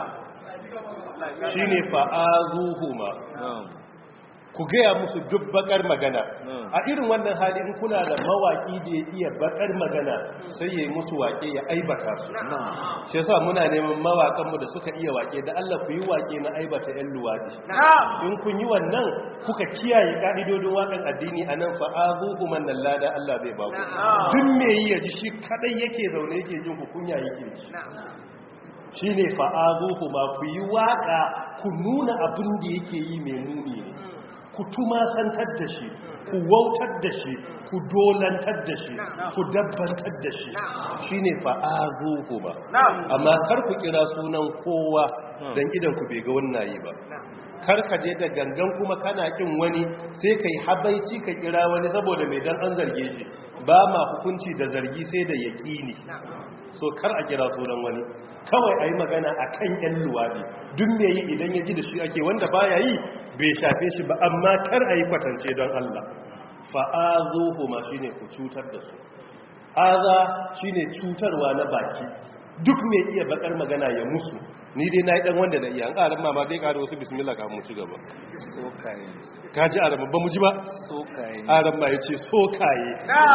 Speaker 1: shine fa'azuhuma ku gaya musu duk bakar magana a irin wannan hali in kuna da mawaki da ya iya bakar magana sai ya yi musu wake ya aibata su shi yasa muna neman mawakanmu da suka iya wake da Allah ku yi wake na aibata yan luwadi in kun yi wannan kuka kiyaye ka'idodin wakan addini a nan fa'azuhu man lada Allah zai ba ku duk me yi ya ji shi kadai yake zaune yake jin ku kunya yake ji shine fa'azuhu ma ku yi waka ku nuna abin da yake yi mai muni ne ku tumasantar da shi ku wautar da shi ku dolantar da shi ku dabbantar da shi shi ne fa'azuhu ba amma kar ku kira sunan kowa don idan ku bai ga wannan yi ba kar ka je da gangan kuma kana kin wani sai ka yi habaici ka kira wani saboda mai dan an zarge shi ba ma hukunci da zargi sai da yaƙini so kar a kira sunan wani kawai a yi magana a kan ‘yan luwaɗi duk me yi idan ya ji da shi ake wanda ba ya yi bai shafe shi ba amma kar a yi kwatance don Allah fa'azuhu ma shi ne ku cutar da su aza shi ne cutarwa na baki duk mai iya bakar magana ya musu ni dai na yi ɗan wanda na iya an ƙarar mama dai ƙarar wasu bismillah kamun ci gaba
Speaker 4: sokaye
Speaker 1: ka ji aramma ba mu ji ba
Speaker 4: sokaye
Speaker 1: aramma ya ce sokaye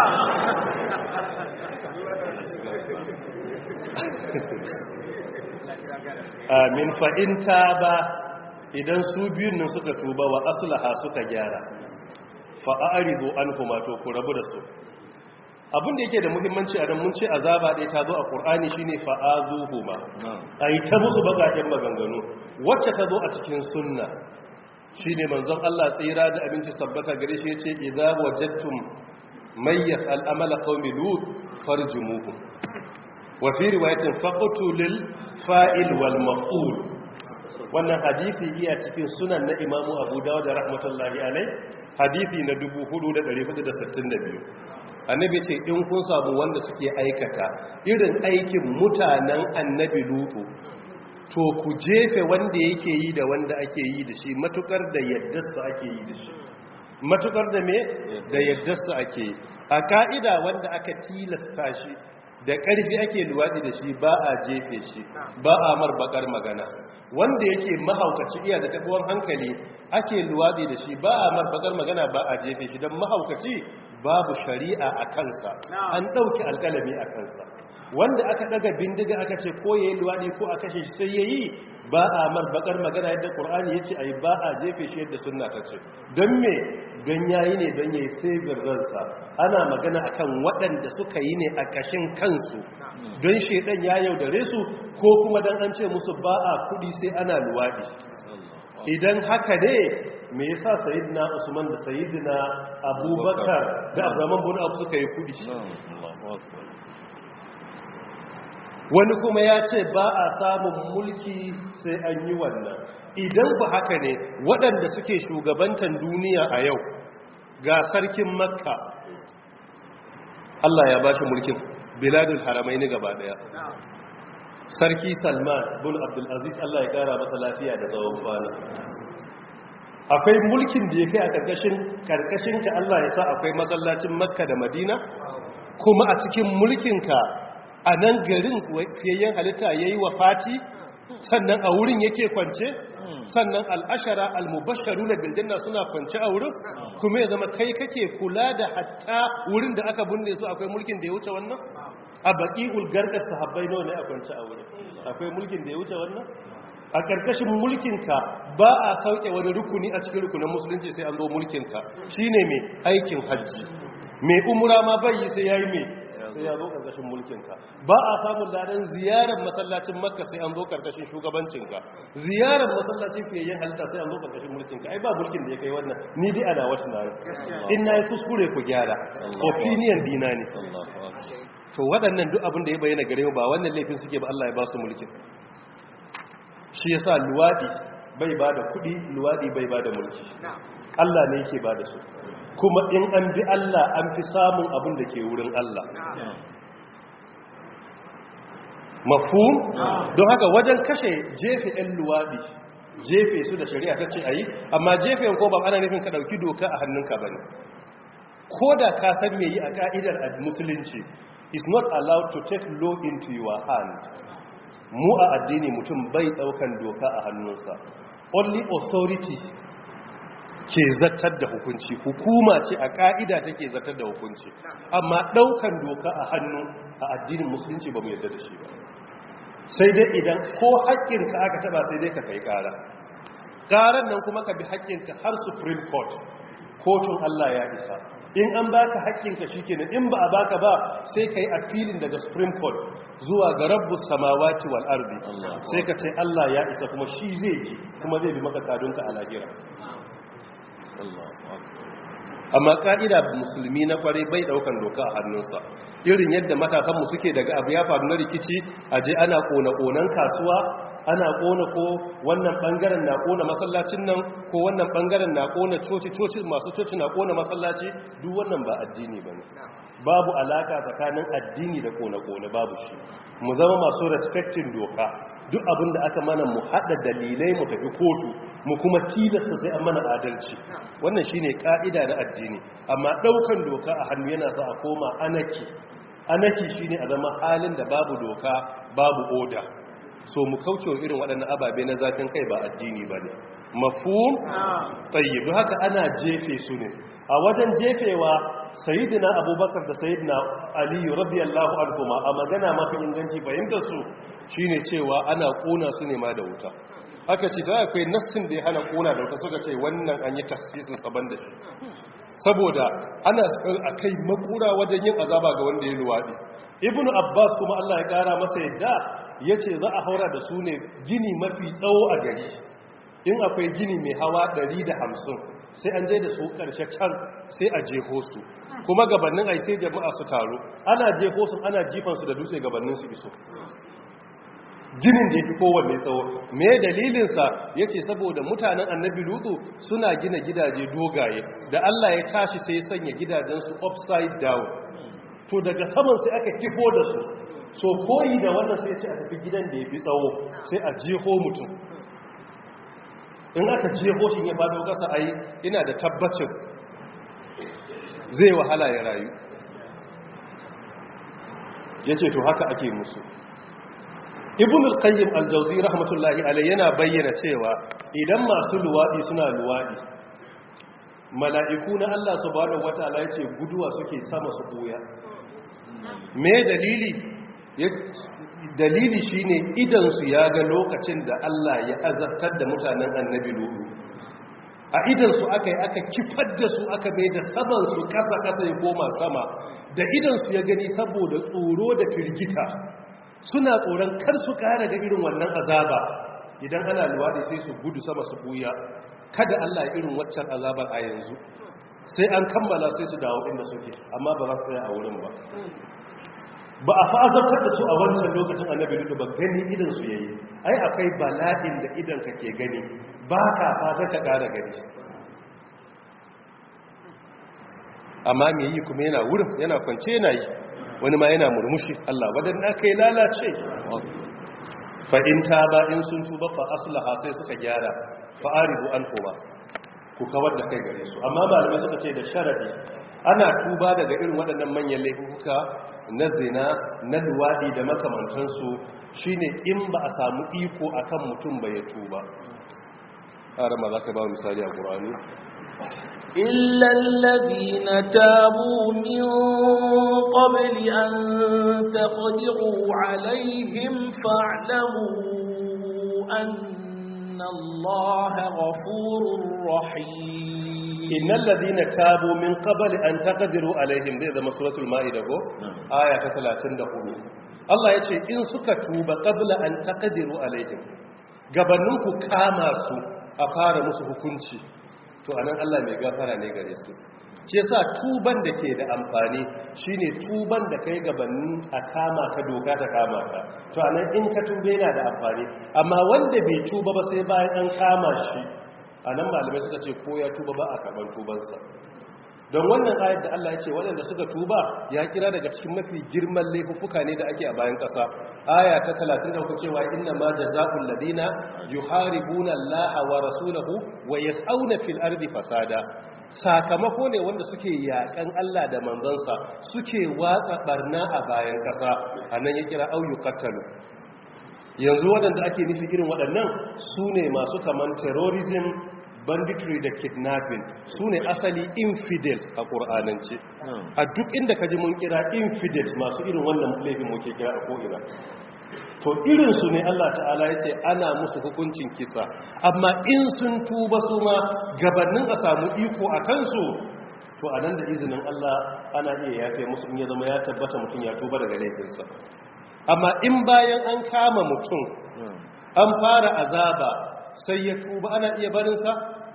Speaker 1: amin fa'inta ba idan su biyun nan suka tuba wa aslaha suka gyara fa'aridu an kuma to ku rabu da su abin da yake da muhimmanci a mun ce azaba ɗaya ta zo a ƙur'ani shine fa'azuhu ma a yi ta musu baƙaƙen maganganu wacce ta zo a cikin sunna shine manzon Allah tsira da abinci sabbata gare shi yace idza wajadtum mayyas al'amala qaumi lut farjumuhum wa fi riwayatin faqtulil fa'il wal maf'ul wannan hadisi iya cikin sunan na imamu abu dawud da rahmatullahi alai hadisi na 4462 annabi ce in kun samu wanda suke aikata irin aikin mutanen annabi lutu to ku jefe wanda yake yi da wanda ake yi da shi matukar da yaddarsa ake yi da shi matukar da me da yaddarsa ake yi a ka'ida wanda aka tilasta shi da ƙarfi ake luwaɗi da shi ba a jefe shi ba a marbakar magana wanda yake mahaukaci iya da taɓuwar hankali ake luwaɗi da shi ba a marbakar magana ba a jefe shi don mahaukaci babu shari'a a kansa an ɗauki alƙalami a kansa wanda aka daga bindiga aka ce ko yayi luwadi ko a kashe shi sai yayi ba a mar bakar magana yadda qur'ani yace ai ba a jefe shi yadda sunna ta ce don me don yayi ne don yayi sabir ransa ana magana akan waɗanda suka yi ne a kashin kansu don shedan ya yaudare su ko kuma dan an ce musu ba a kudi sai ana luwadi idan haka ne me yasa sayyidina usman da sayyidina abubakar da abraman bin abu suka yi kudi wani kuma ya ce ba a samun mulki sai an yi wannan idan ba haka ne waɗanda suke shugabantan duniya a yau ga sarkin makka Allah ya ba shi mulkin biladul haramai ni gaba ɗaya sarki salman bin abdulaziz Allah ya ƙara masa lafiya da tsawon kwana akwai mulkin da ya kai a ƙarƙashin ƙarƙashinka Allah ya sa akwai masallacin makka da madina kuma a cikin mulkinka a nan garin fiyayyen halitta ya yi wa fati sannan a wurin yake kwance sannan al'ashara al-mubasharu na biljanna suna kwance a wurin kuma ya zama kai kake kula da hatta wurin da aka binne su akwai mulkin da ya wuce wannan a baƙi ulgarkar sahabbai nawa ne a kwance a wurin akwai mulkin da ya wuce wannan a ƙarƙashin mulkinka ba a sauke wani rukuni a cikin rukunin musulunci sai an zo mulkinka shine mai aikin hajji mai umura ma bai yi sai ya yi mai sai ya zo karkashin mulkinka ba a samun ladan ziyarar masallacin makka sai an zo karkashin shugabancinka ziyarar masallacin fiyayyen halitta sai an zo karkashin mulkinka ai ba mulkin da ya kai wannan ni dai ana wata na in na yi kuskure ku gyara opinion dina ne to waɗannan duk abin da ya bayyana gare mu ba wannan laifin suke ba Allah ya ba su mulkin shi yasa luwadi bai ba da kuɗi luwadi bai ba da mulki Allah ne yake ba da su kuma in an bi Allah an fi samun abin da ke wurin Allah mafhum don haka wajen kashe jefe ɗan luwaɗi jefe su da shari'a ta ce a yi amma jefe ko ba ana nufin ka ɗauki doka a hannunka ba ne ko da ka san me yi a ka'idar musulunci is not allowed to take law into your hand mu a addini mutum bai ɗaukan doka a hannunsa only authority ke zartar da hukunci hukuma ce a ka'ida take zartar da hukunci amma daukan doka a hannu a addinin musulunci ba mu yarda da shi ba sai dai idan ko haƙƙinka aka taba sai dai ka kai ƙara ƙarar nan kuma ka bi haƙƙinka har supreme court kotun Allah ya isa in an baka haƙƙinka shikenan in ba a baka ba sai kai appealing daga supreme court zuwa ga rabbus samawati wal ardi sai ka ce Allah ya isa kuma shi zai ji kuma zai bi maka kadunka a lahira amma ka'ida musulmi na kwarai bai daukan doka a hannunsa irin yadda matasanmu suke daga abu ya faru na rikici a je ana kona-konan kasuwa ana kona ko wannan bangaren na kona masallacin nan ko wannan bangaren na kona coci coci masu coci na kona masallaci duk wannan ba addini bane babu alaka tsakanin addini da kona-kona babu shi mu zama masu respecting doka duk abin da aka mana mu hada dalilai mu tafi kotu mu kuma tilasta sai an mana adalci wannan shine ka'ida na addini amma daukan doka a hannu yana sa a koma anaki anaki shine a zama halin da babu doka babu oda so mu kauce irin waɗannan ababe na zafin kai ba addini bane mafhum tayyib don haka ana jefe su ne a wajen jefewa sayyidina abubakar da sayyidina aliyu radiyallahu anhuma a magana mafi inganci fahimtar su shine cewa ana kona su ne ma da wuta aka ce ta akwai nassin da ya hana kona da wuta suka ce wannan an yi tafsirin saban da shi saboda ana a kai makura wajen yin azaba ga wanda ya luwaɗi ibnu abbas kuma allah ya ƙara masa yadda ya ce za a haura da su ne gini mafi tsawo a gari in akwai gini mai hawa 150 sai an je da su ƙarshe can sai a jeho su kuma gabanin ai sai jama'a su taru ana jeho su ana jifansu da dutse gabanin su iso ginin da ya fi kowanne tsawo me dalilinsa ya ce saboda mutanen annabi lutu suna gina gidaje dogaye da allah ya tashi sai ya sanya gidajensu upside down to daga saman sai aka kifo da su so koyi da wannan sai ce a tafi gidan da ya fi tsawo sai a jeho mutum in aka jeho shi ya fado kasa ai ina da tabbacin zai wahala ya rayu ya ce to haka ake musu ibn al-qayyim al-jawzi rahmatullahi alayhi yana bayyana cewa idan masu luwadi suna luwadi mala'iku na Allah subhanahu wataala yace guduwa suke sama su buya me dalili dalili shine idansu ya ga lokacin da Allah ya azabtar da mutanen annabi lulu a idansu aka yi aka kifar da su aka mai da samansu kasa-kasa ya koma sama da idansu ya gani saboda tsoro da firgita suna tsoron kar su kara ga irin wannan azaba idan ana luwaɗi sai su gudu sama su buya kada Allah ya irin waccan azabar a yanzu sai an kammala sai su dawo inda suke amma ba za su tsaya a wurin ba ba a fa'azartar da su a wancan lokacin annabi dudu ba gani idan su yayi ai akwai bala'in da idan ka ke gani ba ka fata ka ƙara gani amma me yi kuma yana wurin yana kwance yana yi wani ma yana murmushi Allah waɗanda aka yi lalace fa'in ta ba in sun tuba fa aslaha sai suka gyara fa'aribu an koma ku kawar da kai gare su amma malamai suka ce da sharadi ana tuba daga irin waɗannan manyan laifuka na zina na luwaɗi da makamantansu shine in ba a samu iko akan mutum ba ya tuba ma za ka ba misali a ƙur'ani
Speaker 3: إلا الذين تابوا من قبل أن تقدروا عليهم فاعلموا أن الله غفور رحيم
Speaker 1: إن الذين تابوا من قبل أن تقدروا عليهم ذي ذا مسورة المائدة آية 34 Allah ya ce in suka tuba qabla an taqdiru alaihim gabaninku kama su a fara musu hukunci to anan Allah mai gafara ne gare su shi yasa tuban da ke da amfani shine tuban da kai gabanin a kama ka doka ta kama ka to anan in ka tube yana da amfani amma wanda bai tuba ba sai bayan an kama shi anan malamai suka ce ko ya tuba ba a karban tubansa don wannan ayat da Allah ya ce waɗanda suka tuba ya kira daga cikin mafi girman laifuffuka ne da ake a bayan ƙasa aya ta 33 cewa inna ma jazaa'ul ladina yuharibuna Allah wa rasulahu wa yas'auna fil ardi fasada sakamako ne wanda suke yakan Allah da manzansa suke watsa barna a bayan ƙasa anan ya kira au yuqattalu yanzu waɗanda ake nufi irin waɗannan su ne masu kaman terrorism banditry da kidnapping su ne asali infidels a ƙur'anance a duk inda ka ji mun kira infidels masu irin wannan laifin muke kira a ko'ina to irinsu ne Allah ta'ala ya ce ana musu hukuncin kisa amma in sun tuba su ma gabanin a samu iko a kansu to a nan da izinin Allah ana iya yafe musu in ya zama ya tabbata mutum ya tuba daga laifinsa amma in bayan an kama mutum an fara azaba sai ya tuba ana iya barinsa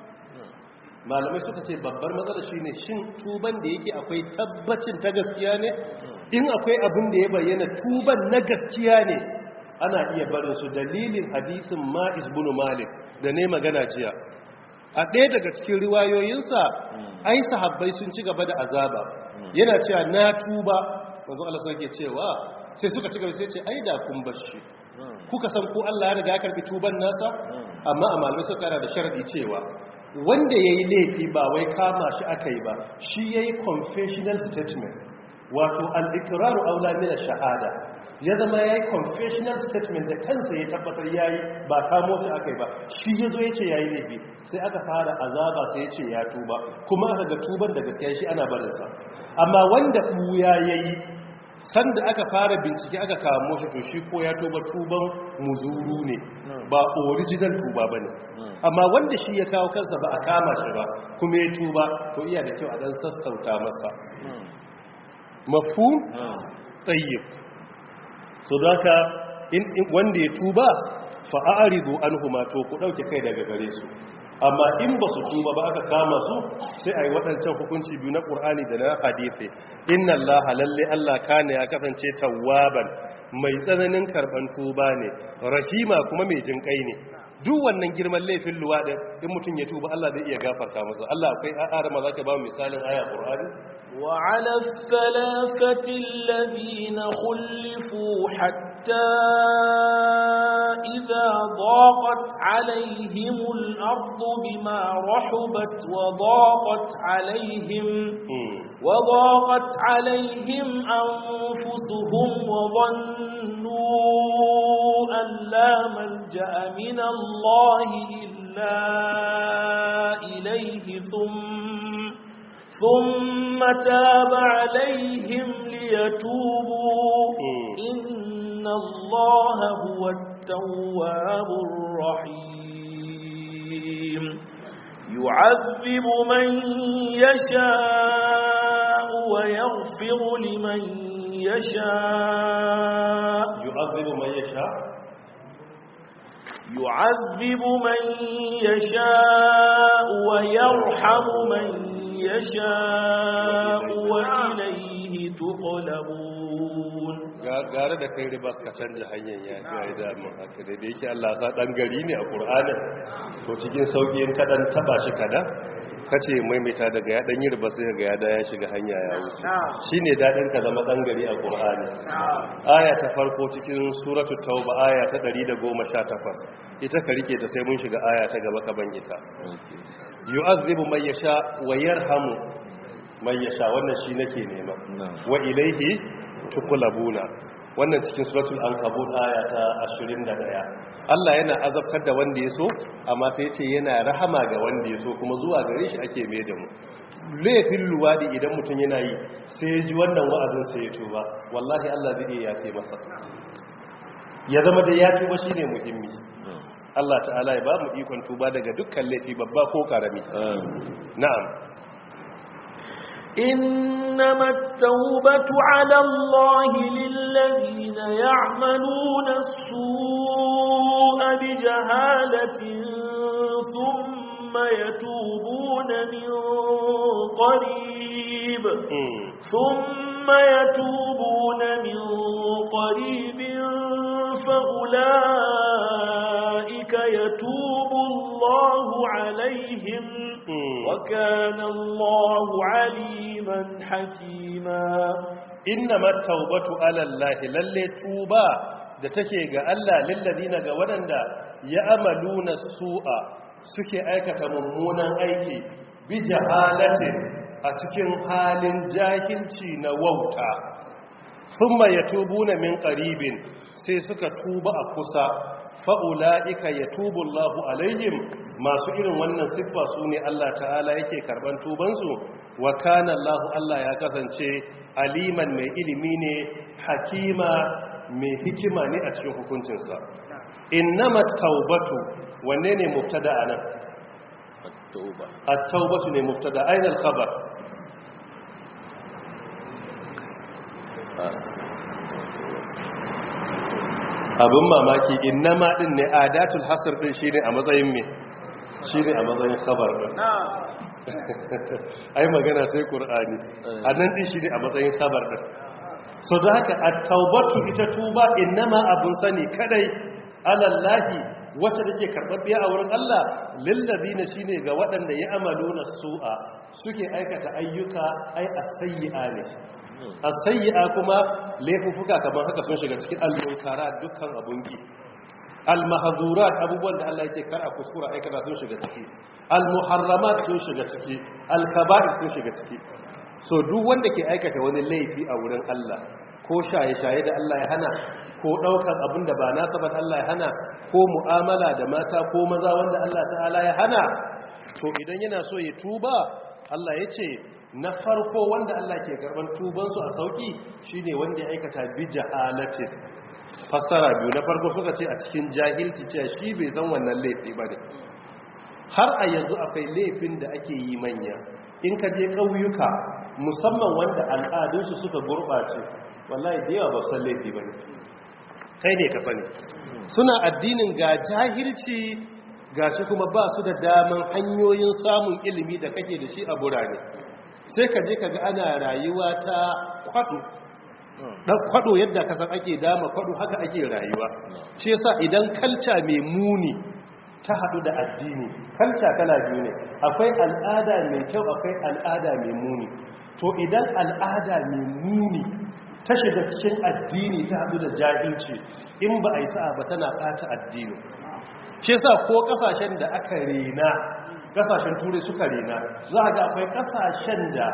Speaker 1: malamai suka ce babbar matsala shine shin tuban da yake akwai tabbacin ta gaskiya ne in akwai abin da ya bayyana tuban na gaskiya ne ana iya barinsu dalilin hadisin ma'is bin malik da ne magana jiya a ɗaya daga cikin riwayoyinsa ai sahabbai sun ci gaba da azaba yana cewa na tuba wanzu Allah sai ke cewa sai suka ci gaba sai ce ai da kun bashi kuka san ko Allah ya riga ya karbi tuban nasa amma a malamai suka kara da sharadi cewa wanda yayi laifi ba wai kama shi akai ba shi yayi confessional statement wato al-iqraru aula min ash-shahada ya zama yayi confessional statement da kansa ya tabbatar yayi ba kamo shi akai ba shi yazo yace yayi laifi sai aka fara azaba sai yace ya tuba kuma aka ga tuban da gaskiya shi ana barin sa amma wanda buya yayi sanda aka fara bincike aka kamo shi to shi ko ya tuba tuban muzuru ne ba original tuba bane amma wanda shi ya kawo kansa ba a kama shi ba kuma ya tuba to iya da kyau a dan sassauta masa mafhum tayyib so haka in wanda ya tuba fa a'ridu anhuma to ku dauke kai daga gare su amma in ba su tuba ba aka kama su sai a yi waɗancan hukunci biyu na ƙur'ani da na hadisi inna allaha lalle allah kana ya kasance tawwaban mai tsananin karɓan tuba ne rahima kuma mai jin kai ne duk wannan girman laifin luwaɗin in mutum ya tuba allah zai iya gafarta masa allah akwai a'ara ma za ka ba misalin aya ƙur'ani
Speaker 3: وعلى الثلاثة الذين خلفوا حتى إذا ضاقت عليهم الأرض بما رحبت وضاقت عليهم وضاقت عليهم أنفسهم وظنوا أن لا ملجأ من الله إلا إليه ثم ثم تاب عليهم ليتوبوا إن إن الله هو التواب الرحيم يعذب من يشاء ويغفر لمن يشاء
Speaker 1: yu'azzibu man yasha
Speaker 3: يعذب من يشاء ويرحم من يشاء وإليه تقلبون
Speaker 1: gare da kai riba suka canja hanyar ya ga da mun haka da da yake Allah sa dan gari ne a Qur'anin to cikin sauki in kadan taba shi kada kace maimaita daga ya dan yi riba sai ga ya da ya shiga hanya ya wuce shine dadin ka zama dan gari a Qur'ani aya ta farko cikin suratul tauba aya ta 118 ita ka rike ta sai mun shiga aya ta gaba ka ban ita yu'azzibu man yasha wa yarhamu man yasha wannan shi nake nema wa ilaihi tuqlabuna wannan cikin suratul ankabut aya ta 21 Allah yana azabtar da wanda ya so amma sai yace yana rahama ga wanda ya so kuma zuwa gare shi ake mai da mu laifin luwadi idan mutum yana yi sai ya ji wannan wa'azin sai ya tuba wallahi Allah zai iya yafe masa ya zama da ya tuba shine muhimmi Allah ta'ala ya ba mu ikon tuba daga dukkan laifi babba ko karami na'am
Speaker 3: إنما التوبة على الله للذين يعملون السوء بجهالة ثم يتوبون من قريب ثم يتوبون من قريب فأولئك يتوب الله عليهم وكان الله عليما حكيما
Speaker 1: إنما التوبة على الله للي توبا da take ga Allah lillazina ga waɗanda ya amaluna su'a suke aikata mummunan aiki bi jahalatin a cikin halin jahilci na wauta thumma yatubuna min qaribin sai suka tuba a kusa fa'ula'ika ya tubu Allahu alaihim masu irin wannan siffa su ne Allah ta'ala yake karban tubansu wa kana Allahu Allah ya kasance aliman mai ilimi ne hakima mai hikima ne a cikin hukuncinsa innama taubatu wanne ne mubtada anan
Speaker 4: at-tauba
Speaker 1: at-taubatu ne mubtada aina al-khabar abin mamaki innama din ne adatul hasr din shine a matsayin me shine a matsayin khabar din ai magana sai qur'ani annan din shine a matsayin khabar din so da haka at-taubatu ita tuba innama abun sani kadai alallahi wacce take karbabbiya a wurin Allah lillazina shine ga waɗanda ya amaluna su'a suke aikata ayyuka ai as-sayyi'a ne as-sayyi'a kuma laifuka kamar haka sun shiga cikin al-munkara dukkan abunki al-mahzurat abubuwan da Allah yake kar a kuskura aikata sun shiga ciki al-muharramat sun shiga ciki al-kaba'ir sun shiga ciki so duk wanda ke aikata wani laifi a wurin Allah ko shaye-shaye da Allah ya hana ko daukan abin da ba nasa ba Allah ya hana ko mu'amala da mata ko maza wanda Allah ta'ala ya hana to idan yana so ya tuba Allah ya ce na farko wanda Allah ke karban tubansu a sauki shine wanda ya aikata bi jahalatin fassara biyu na farko suka ce a cikin jahilci cewa shi bai san wannan laifi ba ne har a yanzu akwai laifin da ake yi manya in ka je ƙauyuka musamman wanda al'adunsu suka gurɓace wallahi da yawa ba san laifi ba ne kai ne ka sani suna addinin ga jahilci ga shi kuma ba su da daman hanyoyin samun ilimi da kake da shi a burane sai ka je ka ga ana rayuwa ta kwado dan kwado yadda kasan ake dama kwado haka ake rayuwa shi yasa idan kalca mai muni ta hadu da addini kalca kala biyu ne akwai al'ada mai kyau akwai al'ada mai muni to idan al'ada mai muni ta shiga cikin addini ta hadu da jahilci in ba a yi sa'a ba tana ɓata addini shi yasa ko kasashen da aka rena kasashen turai suka rena za a ga akwai kasashen da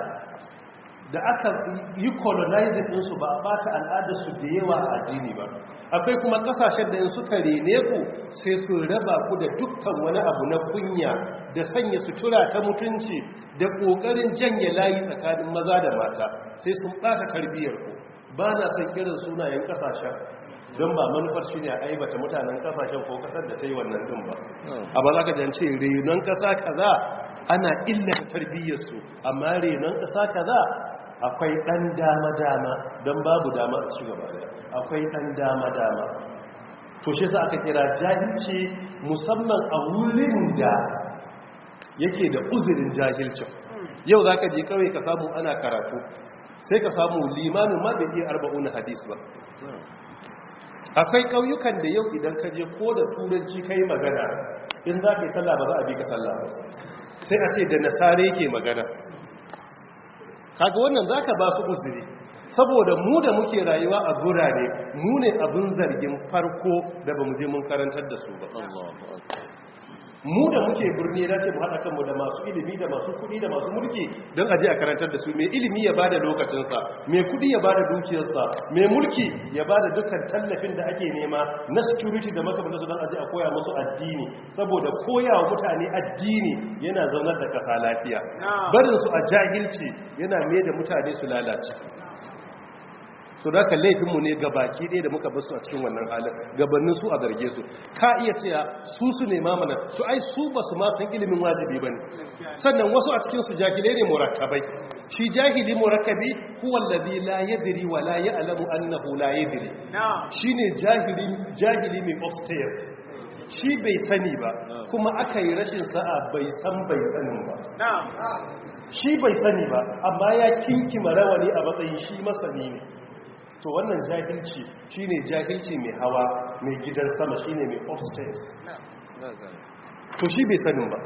Speaker 1: da aka yi colonizing ɗinsu ba a bata al'adarsu da yawa a addini ba akwai kuma kasashen da in suka rene ku sai su raba ku da dukkan wani abu na kunya da sanya sutura ta mutunci da ƙoƙarin janye layi tsakanin maza da mata sai sun ɓata tarbiyyar ku ba na son kiran sunayen kasashen don ba manufar shi ne a aibata mutanen kasashen ko kasar da ta yi wannan din ba amma za ka jance renon kasa kaza ana illata tarbiyyarsu amma renon kasa kaza akwai ɗan dama-dama don babu dama a ci gaba da akwai ɗan dama-dama to shi sa aka kira jahilci musamman a wurin da yake da uzurin jahilcin yau za ka je kawai ka samu ana karatu sai ka samu limanin ma bai iya arba'un hadis ba akwai ƙauyukan da yau idan ka je ko da turanci ka yi magana in za ka yi sallah ba za a bi ka sallah ba sai a ce da nasare ke magana kaga wannan za ka ba su uzuri saboda mu da muke rayuwa a gurare mu ne abin zargin farko da ba mu je mun karantar da su ba mu da muke birni da ce mu haɗa kanmu da masu ilimi da masu kuɗi da masu mulki don aje a karantar da su mai ilimi ya bada lokacinsa mai kuɗi ya bada dukiyarsa mai mulki ya bada dukkan tallafin da ake nema na security da makamanta su don aje a koya musu addini saboda koya wa mutane addini yana zaunar da ƙasa lafiya barin su a jahilci yana mai da mutane su lalace so da ka laifinmu ne ga baki ɗaya da muka basu a cikin wannan halin gabanin su a zarge su ka iya cewa su su ne mamana su ai su ba su ma san ilimin wajibi ba ne sannan wasu a cikin su jahilai ne murakkabai shi jahili murakkabi huwa alladhi la yadri wa la ya'lamu annahu la yadri shine jahili jahili mai upstairs shi bai sani ba kuma aka yi rashin sa'a bai san bai sanin ba shi bai sani ba amma ya kinkima rawani a matsayin shi masani ne to wannan jahilci shine jahilci mai hawa mai gidan sama shine mai upstairs to shi bai sanin ba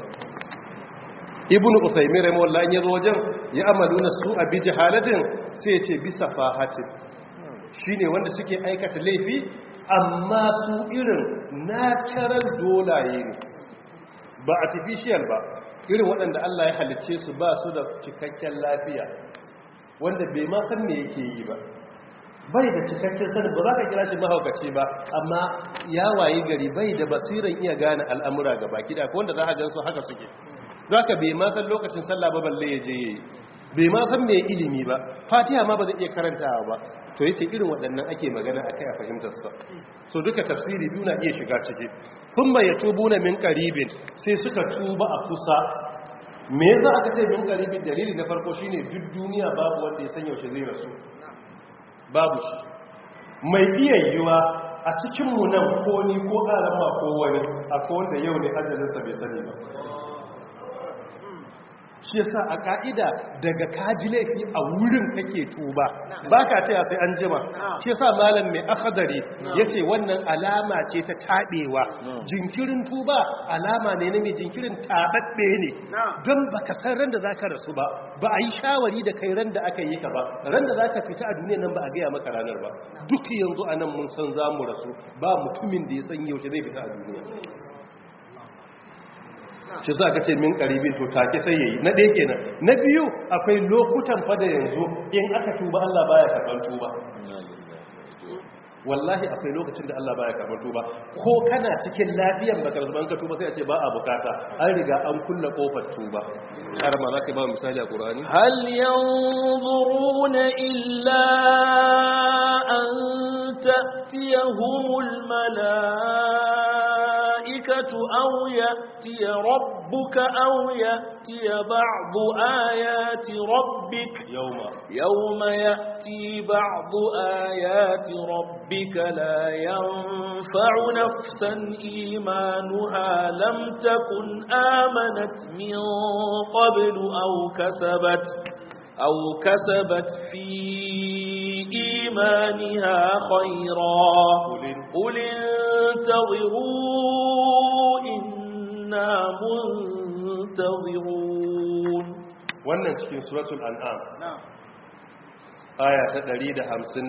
Speaker 1: ibnu usaymin rahimahullah ya zo wajen ya amaluna su abi jahalatin sai ya ce bisa fahatin shine wanda suke aikata laifi amma su irin natural dolaye ne ba artificial ba irin waɗanda Allah ya halicce su ba su da cikakken lafiya wanda bai ma san me yake yi ba bai da cikakken sani ba za ka kira shi mahaukaci ba amma ya wayi gari bai da basiran iya gane al'amura ga baki da wanda za a gan su haka suke za ka bai ma san lokacin sallah ba balle ya je ya yi bai ma san mai ilimi ba fatiha ma ba zai iya karantawa ba to ya ce irin waɗannan ake magana a kai a fahimtarsa so duka tafsiri biyu na iya shiga ciki sun bai ya tubu na min karibin sai suka tuba a kusa me za aka ce min karibin dalili na farko shine duk duniya babu wanda ya san yaushe zai rasu babu shi mai iya yiwa a cikinmu nan ko ni ko arama ko wani a wanda yau ne ajalinsa bai sani ba shi yasa a ka'ida daga kaji laifi a wurin kake tuba ba ka ce sai an jima shi yasa malam mai akadari ya ce wannan alama ce ta taɓewa jinkirin tuba alama ne na mai jinkirin taɓaɓɓe ne don ba ka san ran da za ka rasu ba ba a yi shawari da kai ran da aka yi ka ba ran da za ka fita a duniya nan ba a gaya maka ranar ba duk yanzu a nan mun san za mu rasu ba mutumin da ya san yaushe zai fita a duniya shi za ka ce min karibin to take sai yayi na ɗaya kenan na biyu akwai lokutan fada yanzu in aka tuba Allah baya karɓar tuba wallahi akwai lokacin da Allah baya karɓar tuba ko kana cikin lafiyan baka zuban ka tuba sai a ce ba a bukata an riga an kulla kofar tuba har ma za ka ba misali a Qur'ani
Speaker 3: hal yanzuruna illa an ta'tiyahumul malaa'ikatu aw ya'tiya rabbuka aw ya'tiya ba'du ayati rabbik
Speaker 1: yawma
Speaker 3: yawma ya'ti ba'du ayati rabbika la yanfa'u nafsan imanuha lam takun amanat min qablu aw kasabat أو كسبت في إيمانها خيرا قل انتظروا إنا منتظرون
Speaker 1: wannan cikin suratul an'am aya ta 158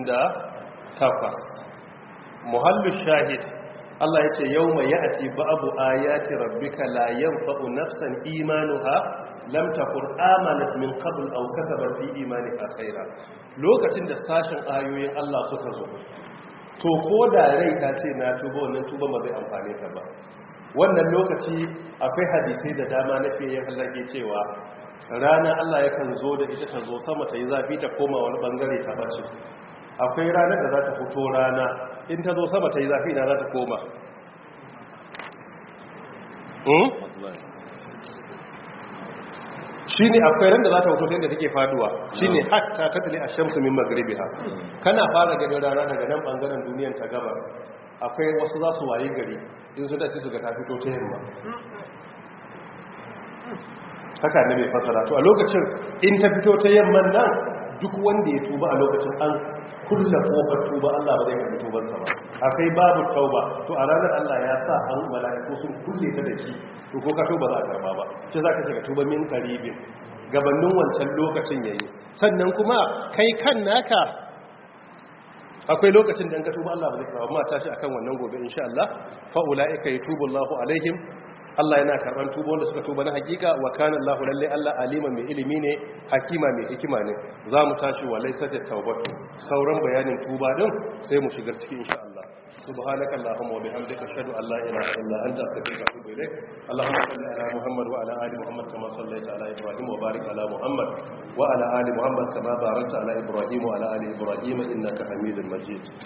Speaker 1: muhallu shahid Allah yace yawma ya'ti ba'du ayati rabbika la yanfa'u nafsan imanuha lam takun amanat min qabl aw kasabat fi imaniha khaira lokacin da sashin ayoyin Allah suka zo to ko da rai ta ce na tuba wannan tuba ba zai amfane ta ba wannan lokaci akwai hadisai da dama na fiye halage cewa rana Allah yakan zo da ita ta zo sama ta yi zafi ta koma wani bangare ta bace akwai ranar da za ta fito rana in ta zo sama ta yi zafi na za ta koma shi ne akwai ran da za ta fito ta yadda take faduwa shi ne hatta ta tali a shamsu min magribi ha kana fara ganin rana daga nan bangaren duniyan ta gaba akwai wasu za su waye gari in su da su ga ta fito ta yamma haka ne mai fasara to a lokacin in ta fito ta yamman nan duk wanda ya tuba a lokacin an kulla kofar tuba Allah ba zai karbi tubansa ba akai babu tauba to a ranar Allah ya sa an mala'iku sun kulle ta da shi to ko ka tuba za a karba ba ce zaka ce ka tuba min qaribin gabanin wancan lokacin yayi sannan kuma kai kan naka akwai lokacin da an ka tuba Allah ba zai karba ma tashi akan wannan gobe insha Allah fa ulaika yatubu Allahu alaihim Allah yana karban tuba wanda suka tuba na hakika wa kana Allahu lalle Allah aliman mai ilimi ne hakima mai hikima ne za mu tashi wa laysat tawbatu sauran bayanin tuba din sai mu shigar cikin insha Allah سبحانك اللهم وبحمدك اشهد ان لا اله الا انت استغفرك واتوب اليك اللهم صل على محمد وعلى ال محمد كما صليت على ابراهيم وبارك على محمد وعلى ال محمد كما باركت على ابراهيم وعلى ال ابراهيم انك حميد مجيد